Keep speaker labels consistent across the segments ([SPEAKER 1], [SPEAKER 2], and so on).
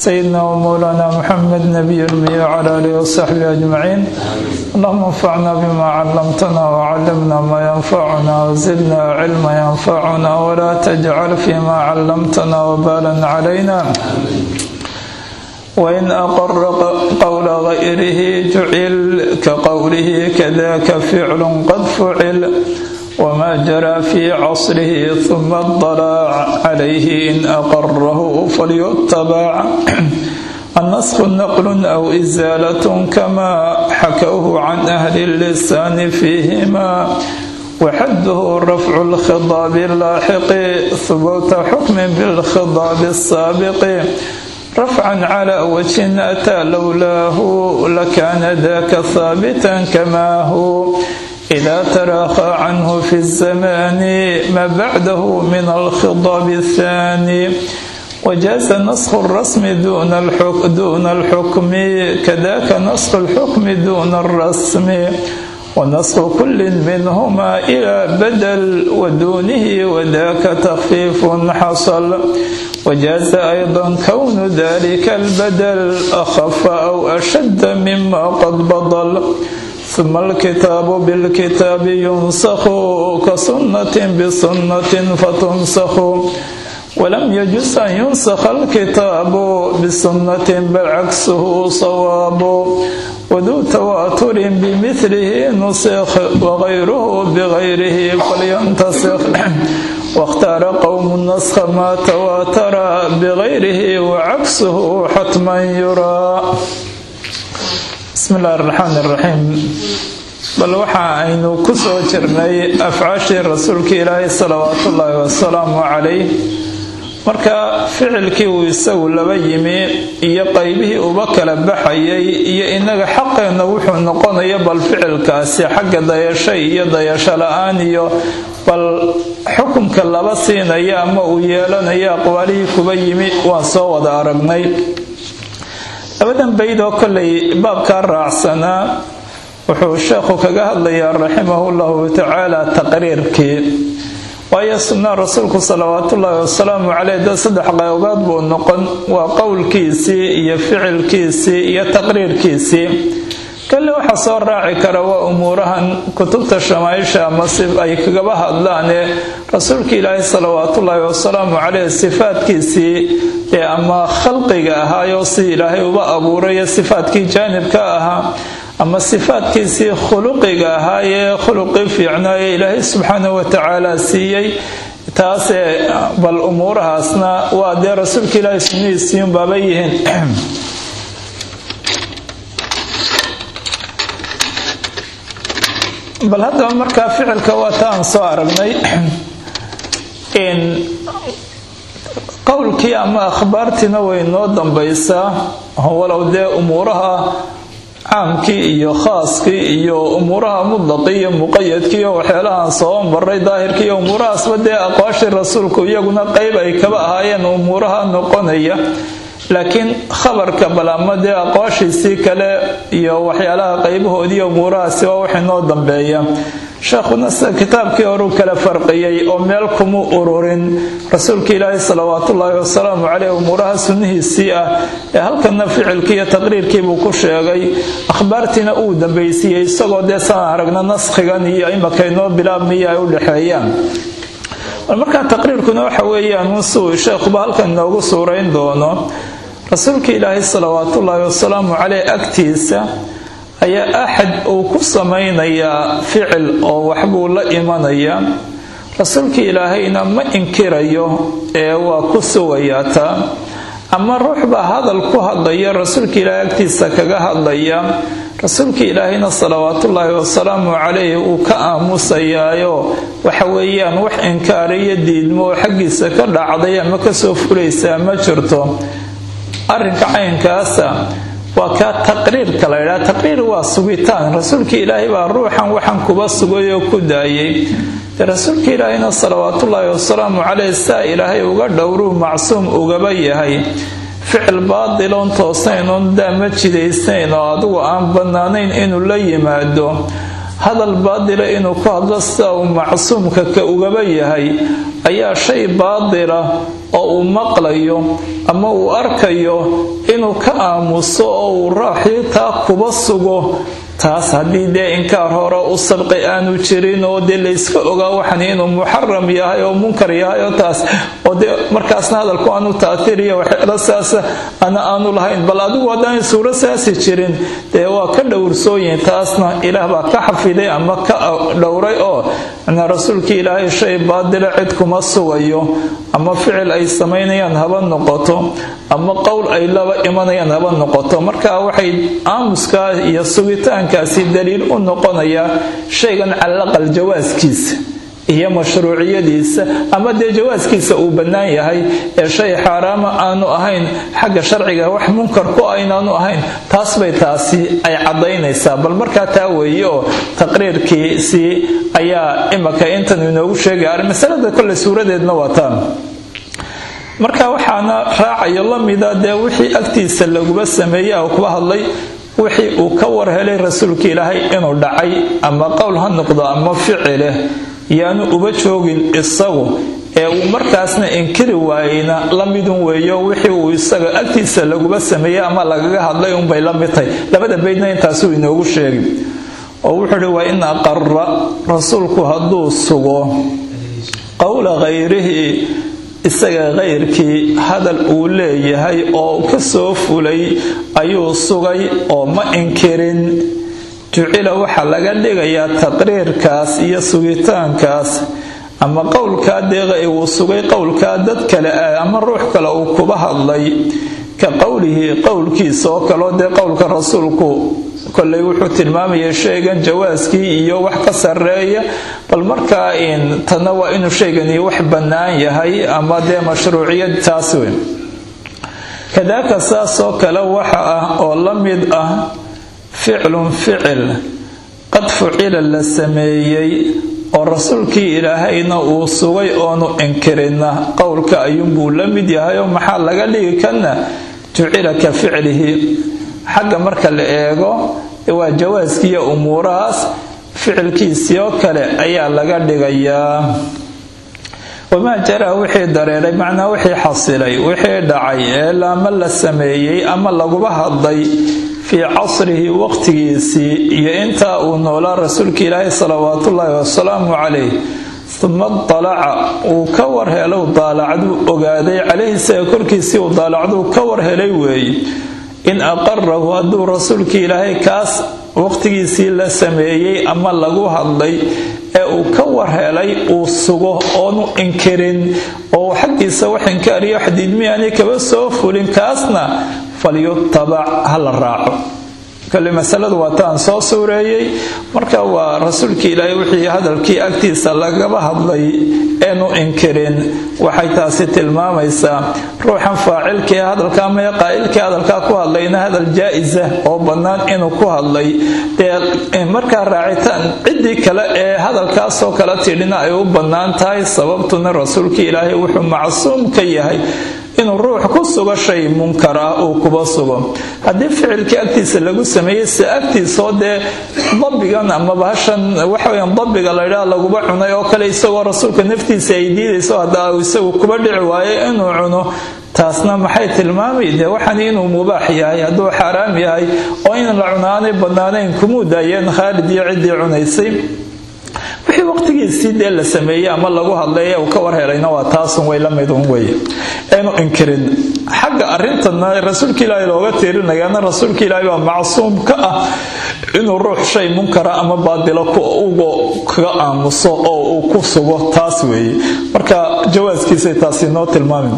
[SPEAKER 1] سيدنا ومولانا محمد نبي الأمي وعلى آله وصحبه أجمعين اللهم انفعنا بما علمتنا وعلمنا ما ينفعنا وزدنا علما ينفعنا ولا تجعل فيما علمتنا وبالا علينا وإن أقر قول غيره جعل كقوله كذاك فعل قد فعل وما جرى في عصره ثم اطلع عليه إن أقره فليتبع النسخ نقل أو إزالة كما حكوه عن أهل اللسان فيهما وحده رفع الخضاب اللاحق ثبوت حكم بالخضاب السابق رفعا على وجه أتى لولاه لكان ذاك ثابتا كما هو إذا تراخى عنه في الزمان ما بعده من الخضاب الثاني وجاز نسخ الرسم دون الحكم, دون الحكم كذاك نسخ الحكم دون الرسم ونسخ كل منهما إلى بدل ودونه وذاك تخفيف حصل وجاز أيضا كون ذلك البدل أخف أو أشد مما قد بطل ثم الكتاب بالكتاب ينسخ كسنة بسنة فتنسخ ولم يجز أن ينسخ الكتاب بسنة بل عكسه صواب وذو تواتر بمثله نسخ وغيره بغيره فلينتسخ واختار قوم النسخ ما تواتر بغيره وعكسه حتما يرى بسم الله الرحمن الرحيم bal waxa aynu ku soo jirnay afcaashii rasuulka ilaahay salawaatu ullaahi wasalaamu calayh marka ficilkii uu isagu laba yimi iyo qaybihii uba kala baxayay iyo inaga xaqeenna wuxuu noqonaya bal ficilkaasi xagga dayasho iyo dayasho la-aan iyo bal xukunka laba siinaya ama uu yeelanaya aqwaalihii kuba yimi waan soo wada aragnay labadan bayd oo kollay baabkaa raacsanaa wuxuu sheekhu kaga hadlayaa raximahu llahu tacaala taqriirkii waayo sunna rasuulku salawaatullaahi wasalaamu caleyh dad saddex qaybood buu noqon waa qowlkiisii iyo ficilkiisii iyo taqriirkiisii kalle waxaa soo raaci kara waa umuurahan kutubta shamaaisha ama si ay kagaba hadlaane rasuulka ilaahi salawaatullaahi wasalaamu caleyh sifaadkiisii ee ama khalqiga ahaayo si ilaahay uba abuurayo sifaadkii jaanibka ahaa ama sifaadkiisii khuluqiga ahaayee khuluqii fiicnaaye ilaahay subxaana watacaala siiyey taasee bal umuurahaasna waa dee rasuulka ilaahay sunnihiisiin baaba yihiin bal haddaba markaa ficilka waa ta aan soo aragnay qowlkii ama akhbaartiina way noo dambaysaa walow dee umuuraha caamkii iyo khaaskii iyo umuuraha mudlaqii iyo muqayadkii iyo waxyaalahaan soo maray daahirkii iyo umuurahaasba dee aqwaashii rasuulku iyaguna qeyb ay kaba ahaayeen umuuraha noqonaya laakiin khabarka bal ama dee aqwaashiisii kale iyo waxyaalaha qaybahoodii umuurahaasi waa waxay noo dambeeya sheekhuna sida kitaabkii horuu kala farqiyey oo meel kuma ururin rasuulka ilaahi salawaatullaahi wasalaamu caleyh umuuraha sunnihiisii ah ee halkana ficilkii iyo taqriirkiibuu ku sheegay akhbaartiina uu dambaysiiyey isagoo dee saan aragna naskhigan iyo imakaynoo bilaabmiyo ay u dhexeeyaan markaa taqriirkuna waxa weeyaan unsuu sheekhuba halkan inoogu suurayn doono rasuulka ilaahi salawaatullaahi wasalaamu caleyh agtiisa ayaa axad uu ku samaynayaa ficil oo waxbuu la imanayaa rasuulka ilaahayna ma inkirayo ee waa ku sugayaa taa ama ruux baa hadal ku hadlaya rasuulka ilaahay agtiisa kaga hadlaya rasuulka ilaahayna salawaatullaahi wasalaamu caleyh uu ka aamusayaayo waxa weeyaan wax inkaariyo diidmo oo xaggiisa ka dhacday ama kasoo fulaysaa ma jirto arrinka caynkaasa waa kaa taqriirka la ydhaha taqriir waa sugitaan rasuulka ilaahay baa ruuxan waxan kuba sugay oo ku daayay dee rasuulka ilaahayna salawaatullaahi wasalaamu caleyh saa ilaahay uga dhowruu macsuum ugaba yahay ficil baadiloon toosnayn oon daama jidaysnayn oo adigu aan bannaanayn inuu la yimaado hadal baadila inuu ku hadlo sida uu macsuumka ka ugaba yahay ayaa shay baadila oo uu maqlayo ama uu arkayo inuu ka aamuso oo uu raaxii taa kuba sugo taas haddii dee inkaar hore u sabqi aanu jirin oo dee layska ogaa waxan inuu muxaram yahay oo munkar yahay oo taas oo dee markaasna hadalku aanu taatiriya waxyaala saasa ana aanu lahayn bal adigu haddaan suuro saasi jirin dee waa ka dhowrsooyin taasna ilaah baa ka xafiday ama ka dhowray oo na rasuulkii ilaahay shay baadila cid kuma sugayo ama ficil ay samaynayaan haba noqoto ama qowl ay laba imanayaan haba noqoto marka waxay aamuskaa iyo sugitaankaasi daliil u noqonayaa shaygan calaqal jawaaskiisa iyo mashruuciyadiisa ama dee jawaaskiisa uu bannaan yahay ee shay xaaraama aanu ahayn xagga sharciga wax munkar ku aynaanu ahayn taas bay taasi ay caddaynaysaa bal markaa taa weeye oo taqriirkiisii ayaa imaka intan inoogu sheegaya masalada kole suuradeedna waa taan marka waxaana raacayo la mida dee wixii agtiisa laguba sameeyey oo kuba hadlay wixii uu ka war helay rasuulka ilaahay inuu dhacay ama qowl ha noqdo ama ficileh yaanu uba joogin isagu ee uu markaasna inkiri waayeyna la midun weeyo wixii uu isaga agtiisa laguba sameeyey ama lagaga hadlay unbay la mid tahay labada baydna intaasuu inoogu sheegi oo wuxuu uhi waa in aqara rasuulku hadduu sugo qowla khayrihi isaga kayrkii hadal uu leeyahay oo ka soo fulay ayuu sugay oo ma inkirin jucila waxaa laga dhigayaa taqriirkaas iyo sugitaankaas ama qowlkaa deeqa ee uu sugay qowlkaa dad kale ah ama ruux kale uu kuba hadlay ka qowlihi qowlkiisa oo kaleo dee qowlka rasuulku koley wuxuu tilmaamaya shaygan jawaaskii iyo wax ka sareeya bal markaa tana waa inuu shaygani wax bannaan yahay ama dee mashruuciyad taas weyn kadaaka saasoo kale waxa ah oo la mid ah ficlun ficil qad fucila la sameeyey oo rasuulkii ilaahayna uu sugay oonu inkirina qowlka ayuunbuu la mid yahay oo maxaa laga dhigi kana jucila ka ficlihi xagga marka la eego waa jawaaskiiyo umuurahaas ficilkiisii oo kale ayaa laga dhigayaa wamaa jaraa wixii dareeray macnaa wixii xasilay wixii dhacay ee laama la sameeyey ama laguba hadlay fii casrihi waqtigiisii iyo intaa uu noolaa rasuulka ilaahi salawaatullaahi wasalaamu calayh uma dalaca uu ka warhelou daalacduu ogaaday calayhi isaga korkiisii uu daalacduu ka warhelay weeye in aqarahu hadduu rasuulkii ilaahay kaas waqtigiisii la sameeyey ama lagu hadlay ee uu ka warhelay uu sugo oonu inkirin oo xaggiisa wax inkaariyo xadiidmiyaani kaba soo fulin kaasna falyutabac ha la raaco kale masaladu waa taan soo suureeyey marka waa rasuulkii ilaahay wixii hadalkii agtiisa lagaba hadlay eenu inkirin waxay taasi tilmaamaysaa ruuxan faacilkii hadalka ama qaa'ilkii hadalkaa ku hadlayna hadal jaa-isa oo bannaan inuu ku hadlay dee markaa raacitaan ciddii kale ee hadalkaasoo kala tidhina ay u bannaan tahay sababtuna rasuulkii ilaahay wuxuu macsuum ka yahay inuu ruux ku sugo shay munkar ah uu kuba sugo haddii ficilkii agtiisa lagu sameeyey se agtiisoo dee dabigan ama bahashan waxaweyan dabiga laydhaa laguba cunay oo kale isagoo rasuulka naftiisa ay diidayso hadda isagu kuba dhici waayo inuu cuno taasna maxay tilmaamay dee waxan inuu mubaax yahay hadduu xaaraam yahay oo in la cunaanay bannaanayn kumuu daayeen khaalid iyo ciddii cunaysay wixii waqtigiisii dee la sameeyey ama lagu hadlay ee uu ka warhelayna waa taasun way la midun weye eenu inkirin xagga arintana rasuulka ilaahay looga tiirinayaana rasuulka ilaahay baa macsuum ka ah inuu ruux shay munkara ama baadilo ugo kaga aamuso oo uu ku sugo taas weeye marka jawaaskiisay taasi noo tilmaamin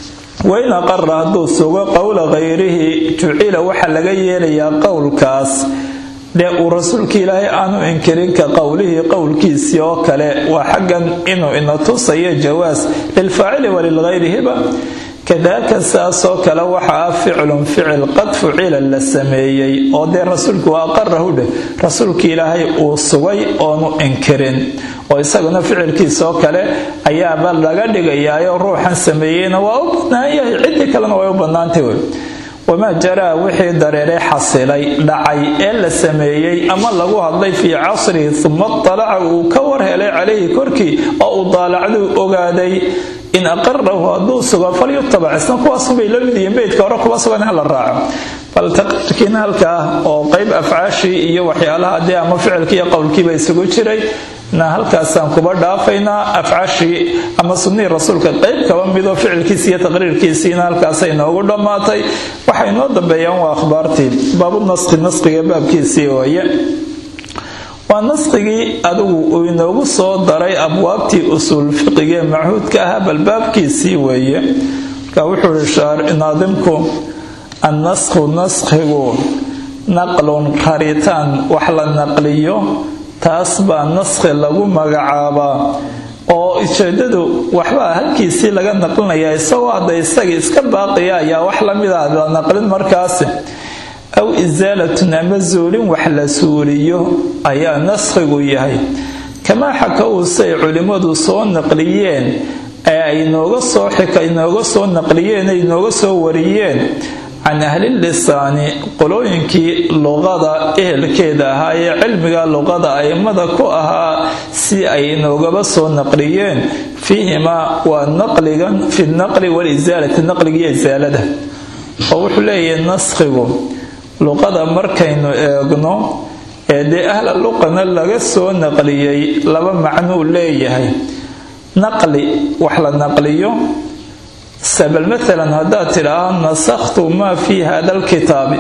[SPEAKER 1] wain aqara hadduu sugo qowla khayrihi jucila waxaa laga yeelayaa qowlkaas dee uu rasuulka ilaahay aanu inkirin ka qowlihii qowlkiisii oo kale waa xaggan inuu ina tusayo jawaas lilfaacili walilghayrihiba kadaaka saasoo kale waxa ah ficlun ficil qad fucila la sameeyey oo dee rasuulku waa aqarahu dheh rasuulka ilaahay uu sugay oonu inkirin oo isaguna ficilkiisoo kale ayaaba laga dhigayaayo ruuxan sameeyeyna waa u bannaan yahay ciddii kalena way u bannaantay wey wamaa jaraa wixii dareeray xasilay dhacay ee la sameeyey ama lagu hadlay fii casrihi uma dalaca uu ka war helay calayhi korkii oo uu daalacduu ogaaday in aqarahu hadduu sugo falyutabac isna kuwaasubay la mid yihiin beydka hore kuwa sugan in la raaco bal taqriirkiina halkaa oo qayb afcaashii iyo waxyaalaha dee ama ficilkii iyo qowlkiiba isugu jiray na halkaasaan kuba dhaafaynaa afcaashii ama sunnihii rasuulka qayb kaba midoo ficilkiisi iyo taqriirkiisiina halkaasay noogu dhammaatay waxay noo dambeeyaan waa akhbaartii baabu naskhi naskhiga baabkiisii ooye waa naskigii adigu uu inoogu soo daray abwaabtii usuul fiqigee machuudka ahaa bal baabkiisii weeye marka wuxuu ihi naadimku annaskhu naskhigu naqlun raritaan wax la naqliyo taas baa naskhi lagu magacaabaa oo ujeedadu waxbaa halkiisii laga naqlinaya isagoo hadda isagii iska baaqiya ayaa wax lamida la naqlin markaasi aw isaalatun ama zuulin wax la suuliyo ayaa naskhigu yahay kamaa xaka uusay culimmadu soo naqliyeen ee ay nooga soo xika inooga soo naqliyeen ay nooga soo wariyeen can ahlilisaani qolooyinkii luqada ehelkeeda ahaa ee cilmiga luqada aimada ku ahaa si ay noogaba soo naqliyeen fiihimaa waa naqligan fi naqli walisaalati naqligiiyo isaalada oo wuxuu leeyahay naskhigu luqada markaynu eegno ee dee ahla luqana laga soo naqliyey laba macnuu leeyahay naqli wax la naqliyo sabal maalan haddaad tidhaaho nasakhtu maa fii hada alkitaabi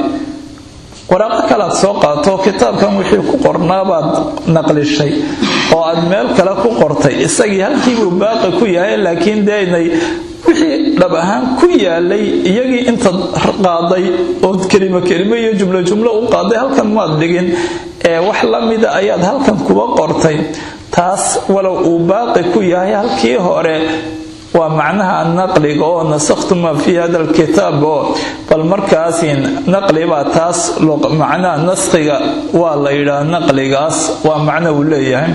[SPEAKER 1] waraaqo kalead soo qaato kitaabkan wixii ku qornaabaad naqlishay oo aad meel kale ku qortay isagii halkiibuu baaqi ku yahay laakiin deenay wixii dhab ahaan ku yaalay iyagii intaad qaaday ood kelimo kelimo iyo jumlo jumlo u qaaday halkan maad dhigin ee wax la mida ayaad halkan kuba qortay taas walow uu baaqi ku yahay halkii hore waa macnaha naqliga oo nasakhtu maa fii hada alkitaab oo bal markaasi naqlibaa taas macnaha naskhiga waa la yidhaha naqligaas waa macno uu leeyahay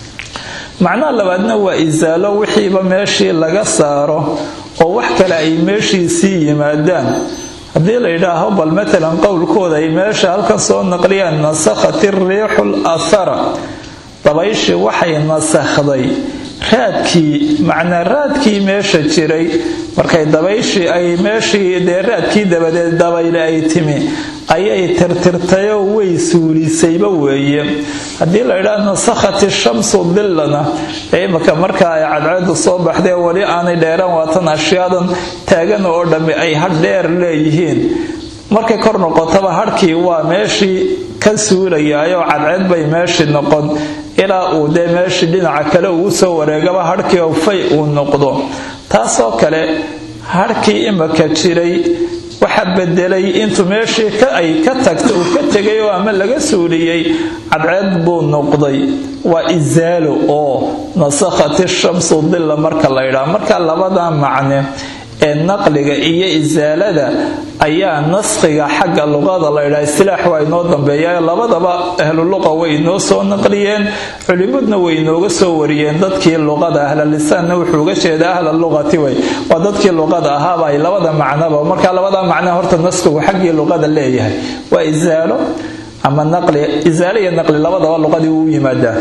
[SPEAKER 1] macnaha labaadna waa isaalo wixiiba meeshii laga saaro oo wax kale ay meeshiisii yimaadaan haddii la yidhaaho bal matalan qowlkooda ay meesha halkan soo naqliyaan nasakhat iriixu lathara dabayshii waxay nasakhday raadkii macnaa raadkii meesha jiray markay dabayshii ay meeshii dee raadkii dabadeed dabayle ay timi ayay tirtirtayoo way suulisayba weeye haddii la yidhaah nasakhati shamsu dillana ee imika markaa ay cadceedu soo baxdee weli aanay dheeraan waatan ashyaadan taagan oo dhammi ay hadh dheer leeyihiin markay kor noqotaba hadhkii waa meeshii ka suulayaayoo cadceed bay meeshii noqon ilaa uu dee meeshii dhinaca kale uu soo wareegaba hadhkii oo fay uu noqdo taasoo kale hadhkii imika jiray waxa bedelay intuu meeshii ay ka tagta uu ka tegay oo ama laga suuliyey cadceed buu noqday waa isaalo oo nasakhati shamsu dilla marka la ydhaa marka labada macne ee naqliga iyo isaalada ayaa naskhiga xagga luqada la ydhaa istilaax waa inoo dambeeya labadaba ahluluqa way inoo soo naqliyeen culimadna way inooga soo wariyeen dadkii luqada ahlalisaanna wuxuu uga jeeda ahla luqati way waa dadkii luqada ahaaba ay labada macnaba marka labada macna horta naskhigu xaggii luqada leeyahay waa isaalo ama naqli isaalo iyo naqli labadaba luqadii uu yimaadaa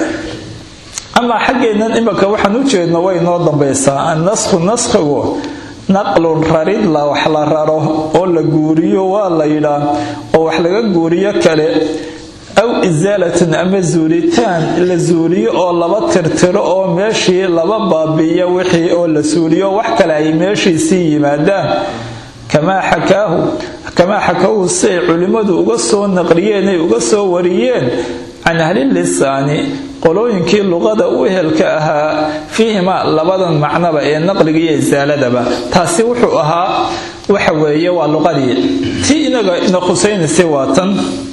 [SPEAKER 1] amaa xaggeennan imika waxaan u jeedno way inoo dambaysaa annasku naskhigu naqlun rarid la wax la raro oo la guuriyo waa la yidhaa oo wax laga guuriyo kale aw isaalatan ama zuulitaan la zuuliyo oo laba tirtiro oo meeshii laba baabiiyo wixii oo la suuliyo wax kale ay meeshiisii yimaadaan kamaa xakaahu kamaa xakaahu si ay culimmadu uga soo naqliyeen ay uga soo wariyeen can ahlilisaani qolooyinkii luqada u ehelka ahaa fiihima labadan macnaba ee naqliga iyo isaaladaba taasi wuxuu ahaa waxa weeye waa luqadii tii inaga ina khusaynaysay waa tan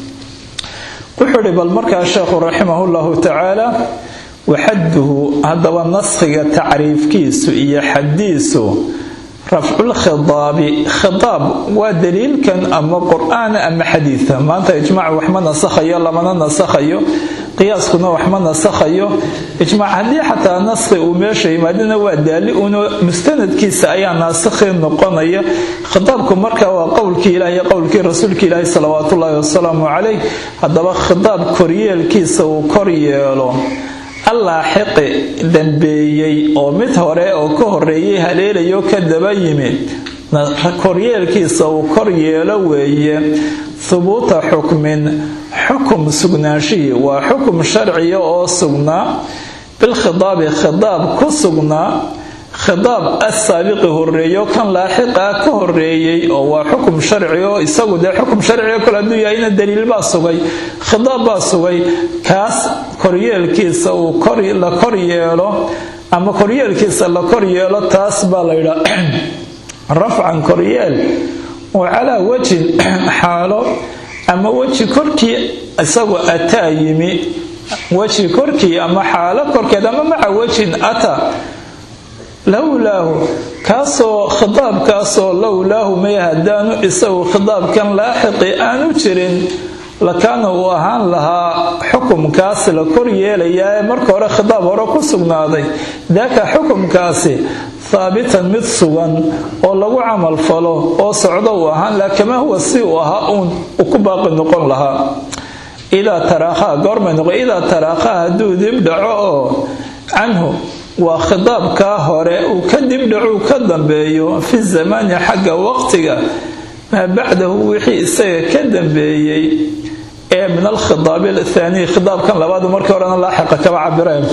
[SPEAKER 1] wuxuu idhi bal markaa sheekhu raximahu llahu tacaala waxaduhu haddaba naskhiga tacriifkiisu iyo xadiisu rafculkhidaabi khidaab waa daliilkan ama qur-aan ama xadiida maanta ijmaac waxma nasakhayo lamana nasakhayo qiyaaskuna wax ma nasakhayo ijmaac haddii xataa naskhi uu meesha yimaadina waa daali uno mustanadkiisa ayaa naasikhi noqonaya khitaabku marka waa qowlkii ilaah iyo qowlkii rasuulka ilaahi salawaatullaahi wasalaamu calayh haddaba khitaab koryeelkiisa uu kor yeelo allaaxiqi dambeeyey oo mid hore oo ka horeeyay haleelayo ka daba yimid koryeelkiisa uu kor yeelo weeye hubuuta xukmin xukum sugnaanshihii waa xukum sharciya oo sugnaa bilkhidaabi khidaab ku sugnaa khidaab asaabiqi horeeyo kan laaxiqa ka horeeyey oo waa xukum sharci oo isagu dee xukum sharciga kole hadduu yahayna daliil baa sugay khidaab baa sugay kaas koryeelkiisa uu la kor yeelo ama koryeelkiisa la kor yeelo taas baa la yidhaa rafcan koryeel oo calaa wejin xaalo ama weji korkii isagoo ataa yimi weji korkii ama xaalo korkeed ama maca wejin ata lowlaahu kaasoo khidaabkaasoo lowlaahu may haddaanu isagu khidaabkan laaxiqi aanu jirin lakaana uu ahaan lahaa xukumkaas la kor yeelayaa ee marka hore khidaab hore ku sugnaaday daaka xukumkaasi haabitan mid sugan oo lagu camal falo oo socdo uu ahaan laha kamaa huwa si uu ahaa uun uu ku baaqi noqon lahaa idaa taraakhaa goormay noqo idaa taraakhaa hadduu dib dhaco oo canhu waa khidaabkaa hore uu ka dibdhacuu ka dambeeyo fi zamaani xagga waqtiga maa bacdahu wixii isaga ka dambeeyey ee min alkhidaabi athaaniy khidaabkan labaadu markii horena laaxiqa kaba cabireen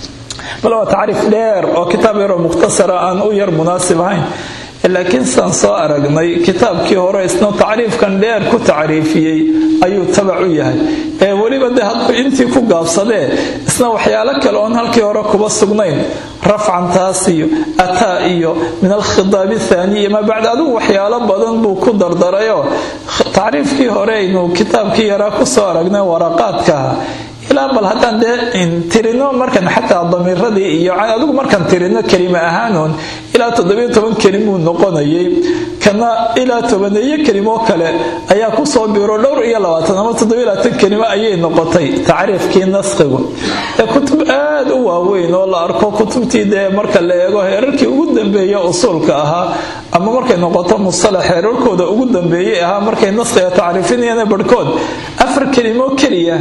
[SPEAKER 1] bal waa tacriif dheer oo kitaab yaroo mukhtasara aan u yar munaasib ahayn laakiin saan soo aragnay kitaabkii hore isna tacriifkan dheer ku tacriifiyey ayuu tabac u yahay ee weliba de hadduu intii ku gaabsadee isna waxyaalo kale oon halkii hore kuba sugnayn rafcan taas iyo ataa iyo min alkhidaabi thaaniyi maa bacda adigu waxyaalo badan buu ku dardarayoo tacriifkii hore aynu kitaabkii yaraa kusoo aragnay waraqaadkaha ilaa bal haddaan dee tirino markan xataa damiiradii iyo adigu markaan tirino kelima ahaanuun ilaa toddobiyo toban kelimuu noqonayay kana ilaa tobaneeyo kelimo kale ayaa kusoo biiro dhowr iyo labaatan ama toddobiyo labaatan kelimo ayay noqotay tacriifkii naskhigu ee kutub aad u waaweyn oo la arko kutubtii dee marka la eego heerarkii ugu dambeeya usuulka ahaa ama markay noqoto musalax heerarkooda ugu dambeeyey ahaa markay naskhiga tacriifinayaan barhkood afar kelimo keliya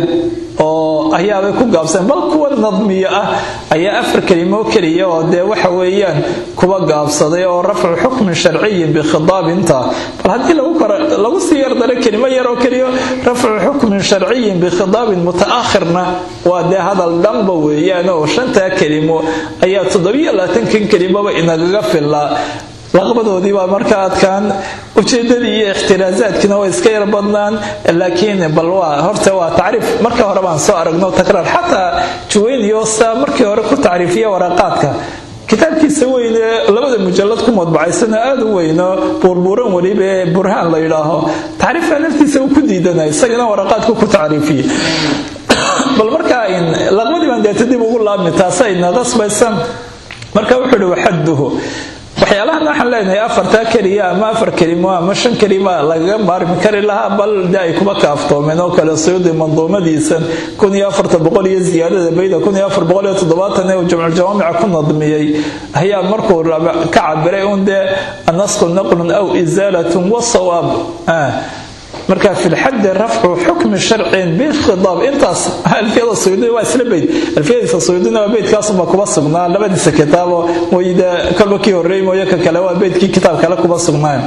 [SPEAKER 1] oo ayaabay ku gaabseen bal kuwa nadmiyo ah ayaa afar kelimo keliya oo dee waxa weeyaan kuwa gaabsaday oo rafcu xukmin sharciyin bikhidaabinta bal haddii lagu sii yardaro kelimo yar oo keliya rafcu xukmin sharciyin bikhidaabin mutaakhirna waa dee hadal dhanba weeyaan oo shantaa kelimo ayaa toddobiyo labaatankan kelimoba inagaga filaa laqbadoodii baa marka adkaan ujeedadii iyo ikhtiraasaadkiina way iska yar badnaan laakiin bal waa horta waa tacriif marka hore baan soo aragno takraar xataa juwayniyo saa markii hore ku tacriifiya waraqaadka kitaabkiisa weyne labada mujallad ku madbacaysana aada u weyno buurbuuran weliba ee burhaan la yidhaaho tacriifka naftiisa uu ku diidanay isagana waraqaadku ku tacriifiyey bal marka laqbadii baan deeta dib ugu laabmi taasayna qasbaysa marka wuxuu ihi waxaduhu waxyaalahan waxaan leenahay afartaa keliya ama afar kelimo ama shan kelima lagaga maarmi kari lahaa bal de ay kuba kaaftoomeen oo kale suyuudi manduumadiisan kun iyo afarta boqol iyo ziyaadada bayda kun iyo afar boqol iyo toddobaatan ee uu jamculjawaamica ku nadmiyey ayaa markuu ka cabiray un dee nasqu naqlun aw isaalatun wasawaab marka fi lxaddi rafcu xukmi sharcin bikhidaab intaas alfiyada suyuudi waa isla beyd alfiyadiisa suyuudina waa beydkaasuma kuba sugnaa labadiisa kitaabo mooyde kolba kii horreey mooye ka kale waa beydkii kitaab kale kuba sugnaayo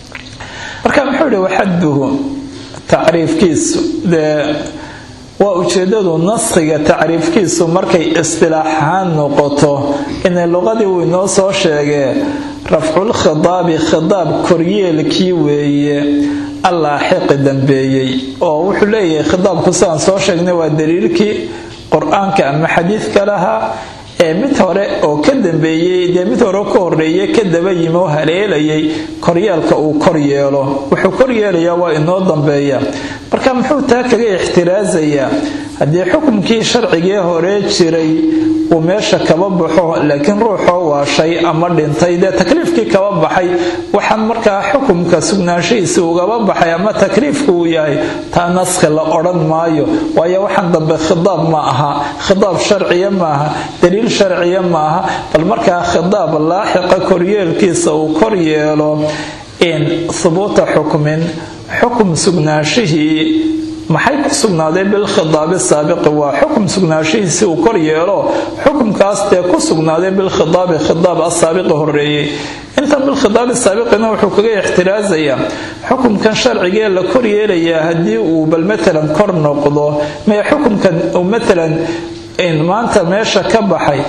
[SPEAKER 1] marka muxuu yihi waxaduhu tacriifkiisu dee waa ujeedadu naskhiga tacriifkiisu markay istilaaxahaan noqoto inay luqadii uu inoo soo sheegee rafculkhidaabi khidaab koryeelkii weeye allaaxiqi dambeeyey oo wuxuu leeyahay khidaabku sidaan soo sheegnay waa daliilkii qur-aanka ama xadiidka lahaa ee mid hore oo ka dambeeyey dee mid hore ka horeeye ka daba yimi oo haleelayay koryeelka uu kor yeelo wuxuu kor yeelayaa waa inoo dambeeya marka muxuu taa kaga ixtiraasayaa haddii xukumkii sharcigee hore jiray uu meesha kaba baxo laakiin ruuxoo waashay ama dhintay dee takliifkii kaba baxay waxaan markaa xukumka sugnaanshihiisi ugaba baxay ama takliifku uu yahay taa naskhi la odhan maayo waayo waxaan dambe khidaab ma aha khidaab sharciya maaha daliil sharciya maaha bal markaa khidaab laaxiqa koryeelkiisa uu kor yeelo in hubuuta xukmin xukum sugnaashihii maxay ku sugnaaday bilkhidaabi saabiqi waa xukum sugnaanshihiisi uu kor yeelo xukumkaas dee ku sugnaaday bilkhidaabi khidaab asaabiqi horeeyey intan bilkhidaabi saabiqina wuxuu kaga ixtiraasayaa xukumkan sharcigee la kor yeelayaa haddii uu bal matalan kor noqdo mee xukumkan matalan maanta meesha ka baxay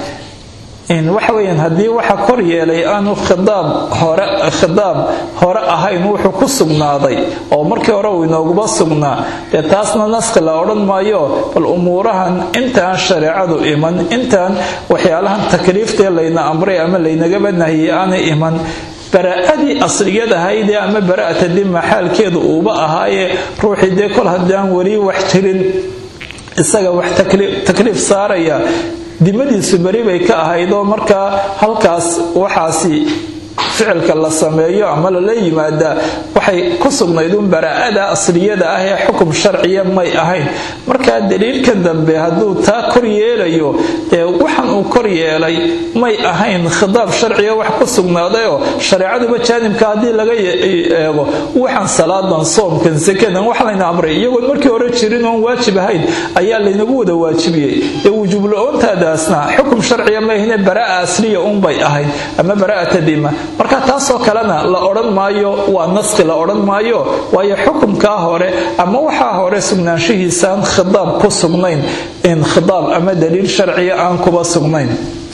[SPEAKER 1] waxa weyaan haddii waxa kor yeelay aanu khidaab hore khidaab hore ahayn wuxuu ku sugnaaday oo markii hore uu inooguba sugnaa dee taasna naskhi la odhan maayo bal umuurahan intaan shareecadu iman intaan waxyaalahan takliiftee layna amray ama laynagaba nahiyey aanay iman baraa'adii asliyad ahaydee ama bara'ata dima xaalkeedu uuba ahaayee ruuxii dee kol haddaan weli wax jirin isaga wax takliif saaraya dimadiisu beri bay ka ahayd oo markaa halkaas waxaasi ficilka la sameeyo ama lala yimaadaa waxay ku sugnayd un baraa'ada asliyada ah ee xukum sharciya may ahayn markaa daliilka dambe hadduu taa kor yeelayo dee waxan uu kor yeelay may ahayn khidaab sharciya wax ku sugnaadayoo shareecaduba jaanibka haddii laga eego waxaan salaadan soomkan sakadan wax layna amray iyagoon markii hore jirin oon waajib ahayn ayaa laynagu wada waajibiyey ee wujuubla-oontaadaasna xukum sharciya maahine baraa'a asliya unbay ahayd ama baraa'ata dima marka taasoo kalena la odhan maayo waa naskhi la odhan maayo waayo xukumkaa hore ama waxaa hore sugnaanshihiisaan khidaab ku sugnayn in khidaab ama daliil sharciya aan kuba sugnayn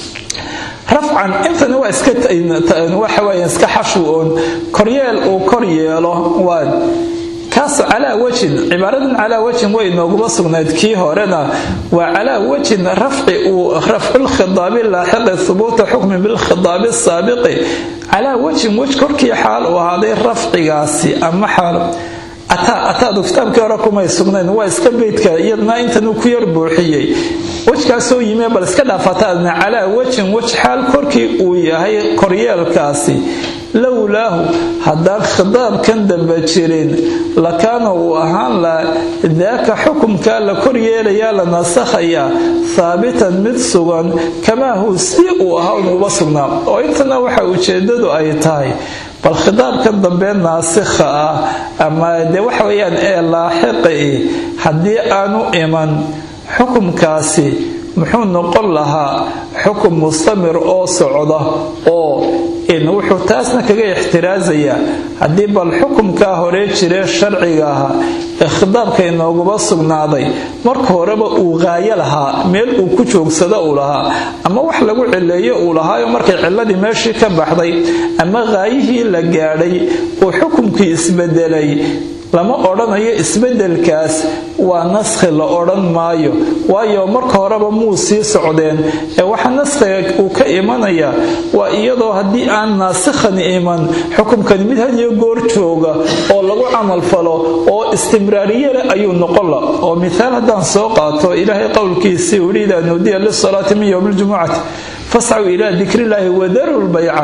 [SPEAKER 1] rafcan intani waa iskawaxaweya iska xashw oon koryeel uu kor yeelo waa kaas calaa wajhin cibaaradan calaa wajhin way inooguma sugnayd kii horena waa calaa wajhin rafci uu rafculkhidaabi laaxiqi hubuuta xukmi bilkhidaabi saabiqi calaa wajhin wej korkii xaal uu ahaaday rafcigaasi ama xaal ataadu kitaabkii hore kumay sugnayn waa iska beydka iyadna intanuu ku yar buuxiyey wejkaasoo yimie bal iska dhaafataadna calaa wajhin wej xaal korkii uu yahay koryeelkaasi lowlaahu haddaan khidaabkan dambe jirin lakaana uu ahaan laha daaka xukumkaa la kor yeelayaa la nasakhayaa haabitan mid sugan kamaa huu si uu ahaa unuuba sugnaa oo intana waxa ujeedadu ay tahay bal khidaabkan dambe naasikha ah ama dee waxa weyaan ee laaxiqi haddii aanu iman xukumkaasi muxuu noqon lahaa xukum mustamir oo socda oo wuxuu taasna kaga ixtiraasayaa haddii bal xukumkaa hore jiree sharciga ahaa ee khidaabka inooguba sugnaaday marka horeba uu qaayo lahaa meel uu ku joogsado uu lahaa ama wax lagu cileeyo uu lahaayo markay ciladii meeshii ka baxday ama qaayihii la gaadhay uu xukumkii isbedelay lama odhanayo isbedelkaas waa naskhi la odhan maayo waayo marka horeba muu sii socdeen ee waxa naskhiga uu ka imanaya waa iyadoo haddii aan naasikhani iman xukumkani mid hadiyo goor jooga oo lagu camalfalo oo istimraariye leh ayuu noqon la oo mithaal haddaan soo qaato ilaahay qowlkiisii uhi idaa nuudiya lisalaati min yowmi ljumucati fascaw ilaa dikrillaahi wadaru lbayca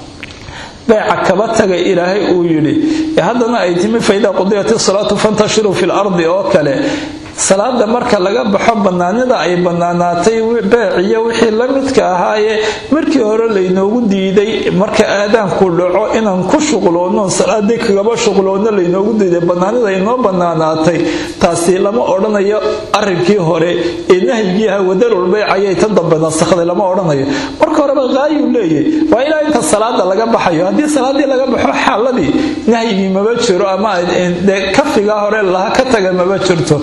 [SPEAKER 1] beeca kaba taga ilaahay uu yidhi haddana ay timi faidaa qudiyat isalaatu fantashiruu fi lardi oo kale salaada marka laga baxo bannaanida ay bannaanaatay beeciyo wixii la midka ahaayee markii hore laynoogu diiday marka aadaanku dhaco inaan ku shuqloonno salaadii kagaba shuqloonno laynoogu diiday bannaanida inoo bannaanaatay taasi lama odhanayo arrinkii hore ee nahyigii aha wadarulbeyc ayay tan dambe nasakhday lama odhanayo marka horeba qaayuu leeyahy waa ilaa inta salaada laga baxayo haddii salaadii laga baxo xaaladii nahyigii maba jiro ama kafigaa hore laha ka taga maba jirto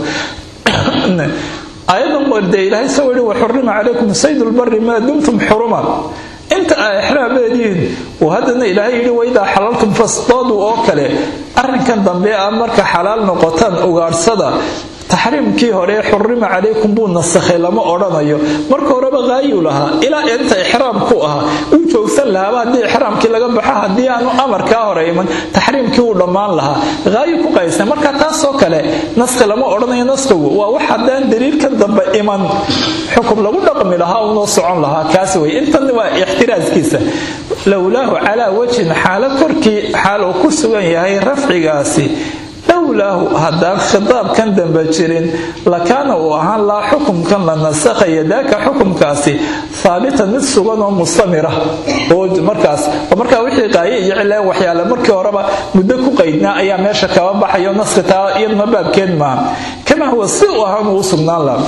[SPEAKER 1] ayadan wardee ilaahay soo yihi waxurima calaykum saydulbari maa dumtum xuruman inta ay exraamediin uu haddana ilaahay yidhi waidaa xalaltum fasdoodu oo kale arrinkan dambe ah marka xalaal noqotaan ugaadhsada taxriimkii hore xurima calaykum buu nasakhay lama odhanayo marka horeba haayuu lahaa ilaa inta ixraam ku ahaa uu joogsan lahaaba haddii ixraamkii laga baxo haddii aanu amarkaa hore iman taxriimkii uu dhammaan lahaa haayu ku qaysan marka taasoo kale naskhi lama odhanayo naskhigu waa wax haddaan daliilkan dambe iman xukum lagu dhaqmi lahaa unoo socon lahaa kaas wey intan waa ixtiraaskiisa lowlaahu calaa wajhin xaalo korkii xaal uu ku sugan yahay rafcigaasi lowlaahu haddaan khitaabkan dambe jirin lakaana uu ahaan laa xukumkan la nasakhaya daaka xukumkaasi haabitan mid sugan oo mustamira oo markaas oo markaa wixii qaaye iyo cileen waxyaale markii horeba muddo ku qaydnaa ayaa meesha kaba baxayo naskhi taa iyaduna baabkeed maaha kamaa huwa si uu ahaan uu sugnaan laha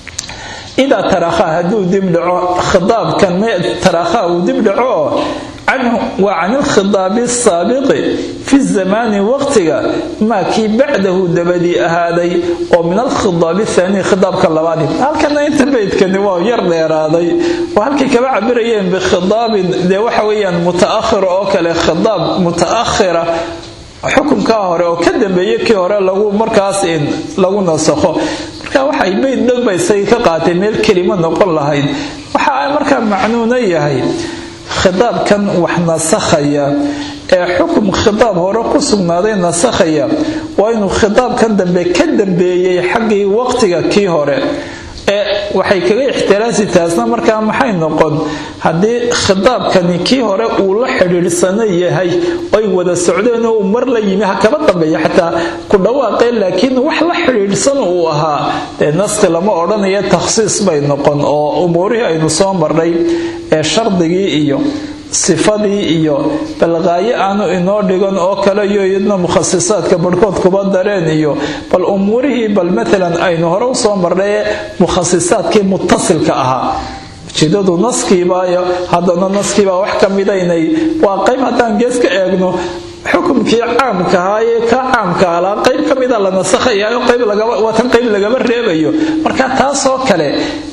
[SPEAKER 1] idaa tarakhaa hadduu dibdhaco khitaabkan tarakhaa uu dibdhaco wa can ilkhitaabi asaabiqi fi zamaani waqtiga maa kii bacdahu dabadii ahaaday oo min alkhitaabi ahaanii khitaabka labaadi halkana inta beydkani waa yar dheeraaday oo halkay kaba cabirayeen bikhitaabin dee waxa weeyaan mutaakhira oo kale khitaab mutaakhira xukunkaa hore oo ka dambeeye kii hore lagu markaas lagu nasakho marka waxay beyd dhanbaysay ka qaatay meel kelimo noqon lahayd waxa ay markaa macnuuna yahay khitaabkan wax nasakhaya ee xukum khitaab hore ku sugnaaday nasakhaya waa inuu khitaabkan dambe ka dambeeyey xaggii waqtiga kii hore ee waxay kaga ixtiraasi taasna markaa maxay noqon haddii khitaabkani kii hore uu la xidhiidhsano yahay oy wada socdeen oo uu mar la yimi ha kaba dambeeya xataa ku dhawaaqeen laakiin wax la xidhiidhsan uu ahaa dee naski lama odhanaya takhsiis bay noqon oo umuurihii aynu soo marnay ee shardigii iyo sifadii iyo balqaayo aanu inoo dhigan oo kale iyo iyadna mukhasisaadka barhkood kuba dareen iyo bal umuurihii bal maalan aynu hore usoo marnay ee mukhasisaadkii mutasilka ahaa ujeedadu naskiibaayo haddana naskiibaa wax ka midaynay waa qayb haddaan gees ka eegno xukumkii caamka ahaa ee ka caamka alaa qayb ka mida la nasakhayayo qaybwatan qayb lagama reebayo marka taasoo kale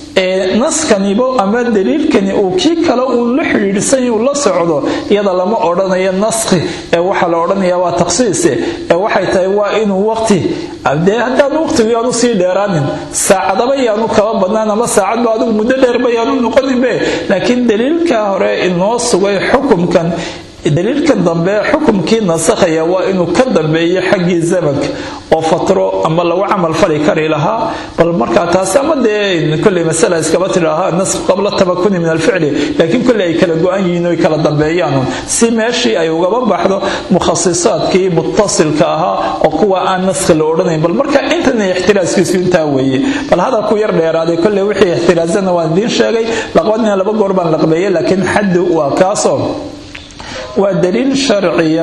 [SPEAKER 1] naskanibo ama daliilkani uu kii kale uu la xidhiidhsany uu la socdo iyada lama odhanayo naskhi ee waxaa la odhanaya waa takhsiise ee waxay tahay waa inuu waqti dee haddaan waqtigu yaanu sii dheeraanin saacadaba yaanu kaba badnaan ama saacadba adigu muddo dheerba yaanu noqoninbe laakiin daliilkaa hore inoo sugay xukumkan daliilkan dambe xukumkii nasakhaya waa inuu ka dambeeyo xaggii zamanka oo fatro ama lagu camal fali kari lahaa bal markaa taasi ama dee koley masala iskaba tidhaaha nasku qabla tabakuni min alficli laakiin koley ay kala go-an yihiin oy kala dambeeyaan si meeshii ay ugaba baxdo mukhasisaadkii mutasilka ahaa oo kuwa aan naskhi la odhanayn bal marka intana ixtiraaskiisu intaa weeye bal hadalku yar dheeraaday koley wixii ixtiraazana waan idiin sheegay laqbadina laba goor baan laqbeeyey laakiin xaddu waa kaasoo waa daliil sharciya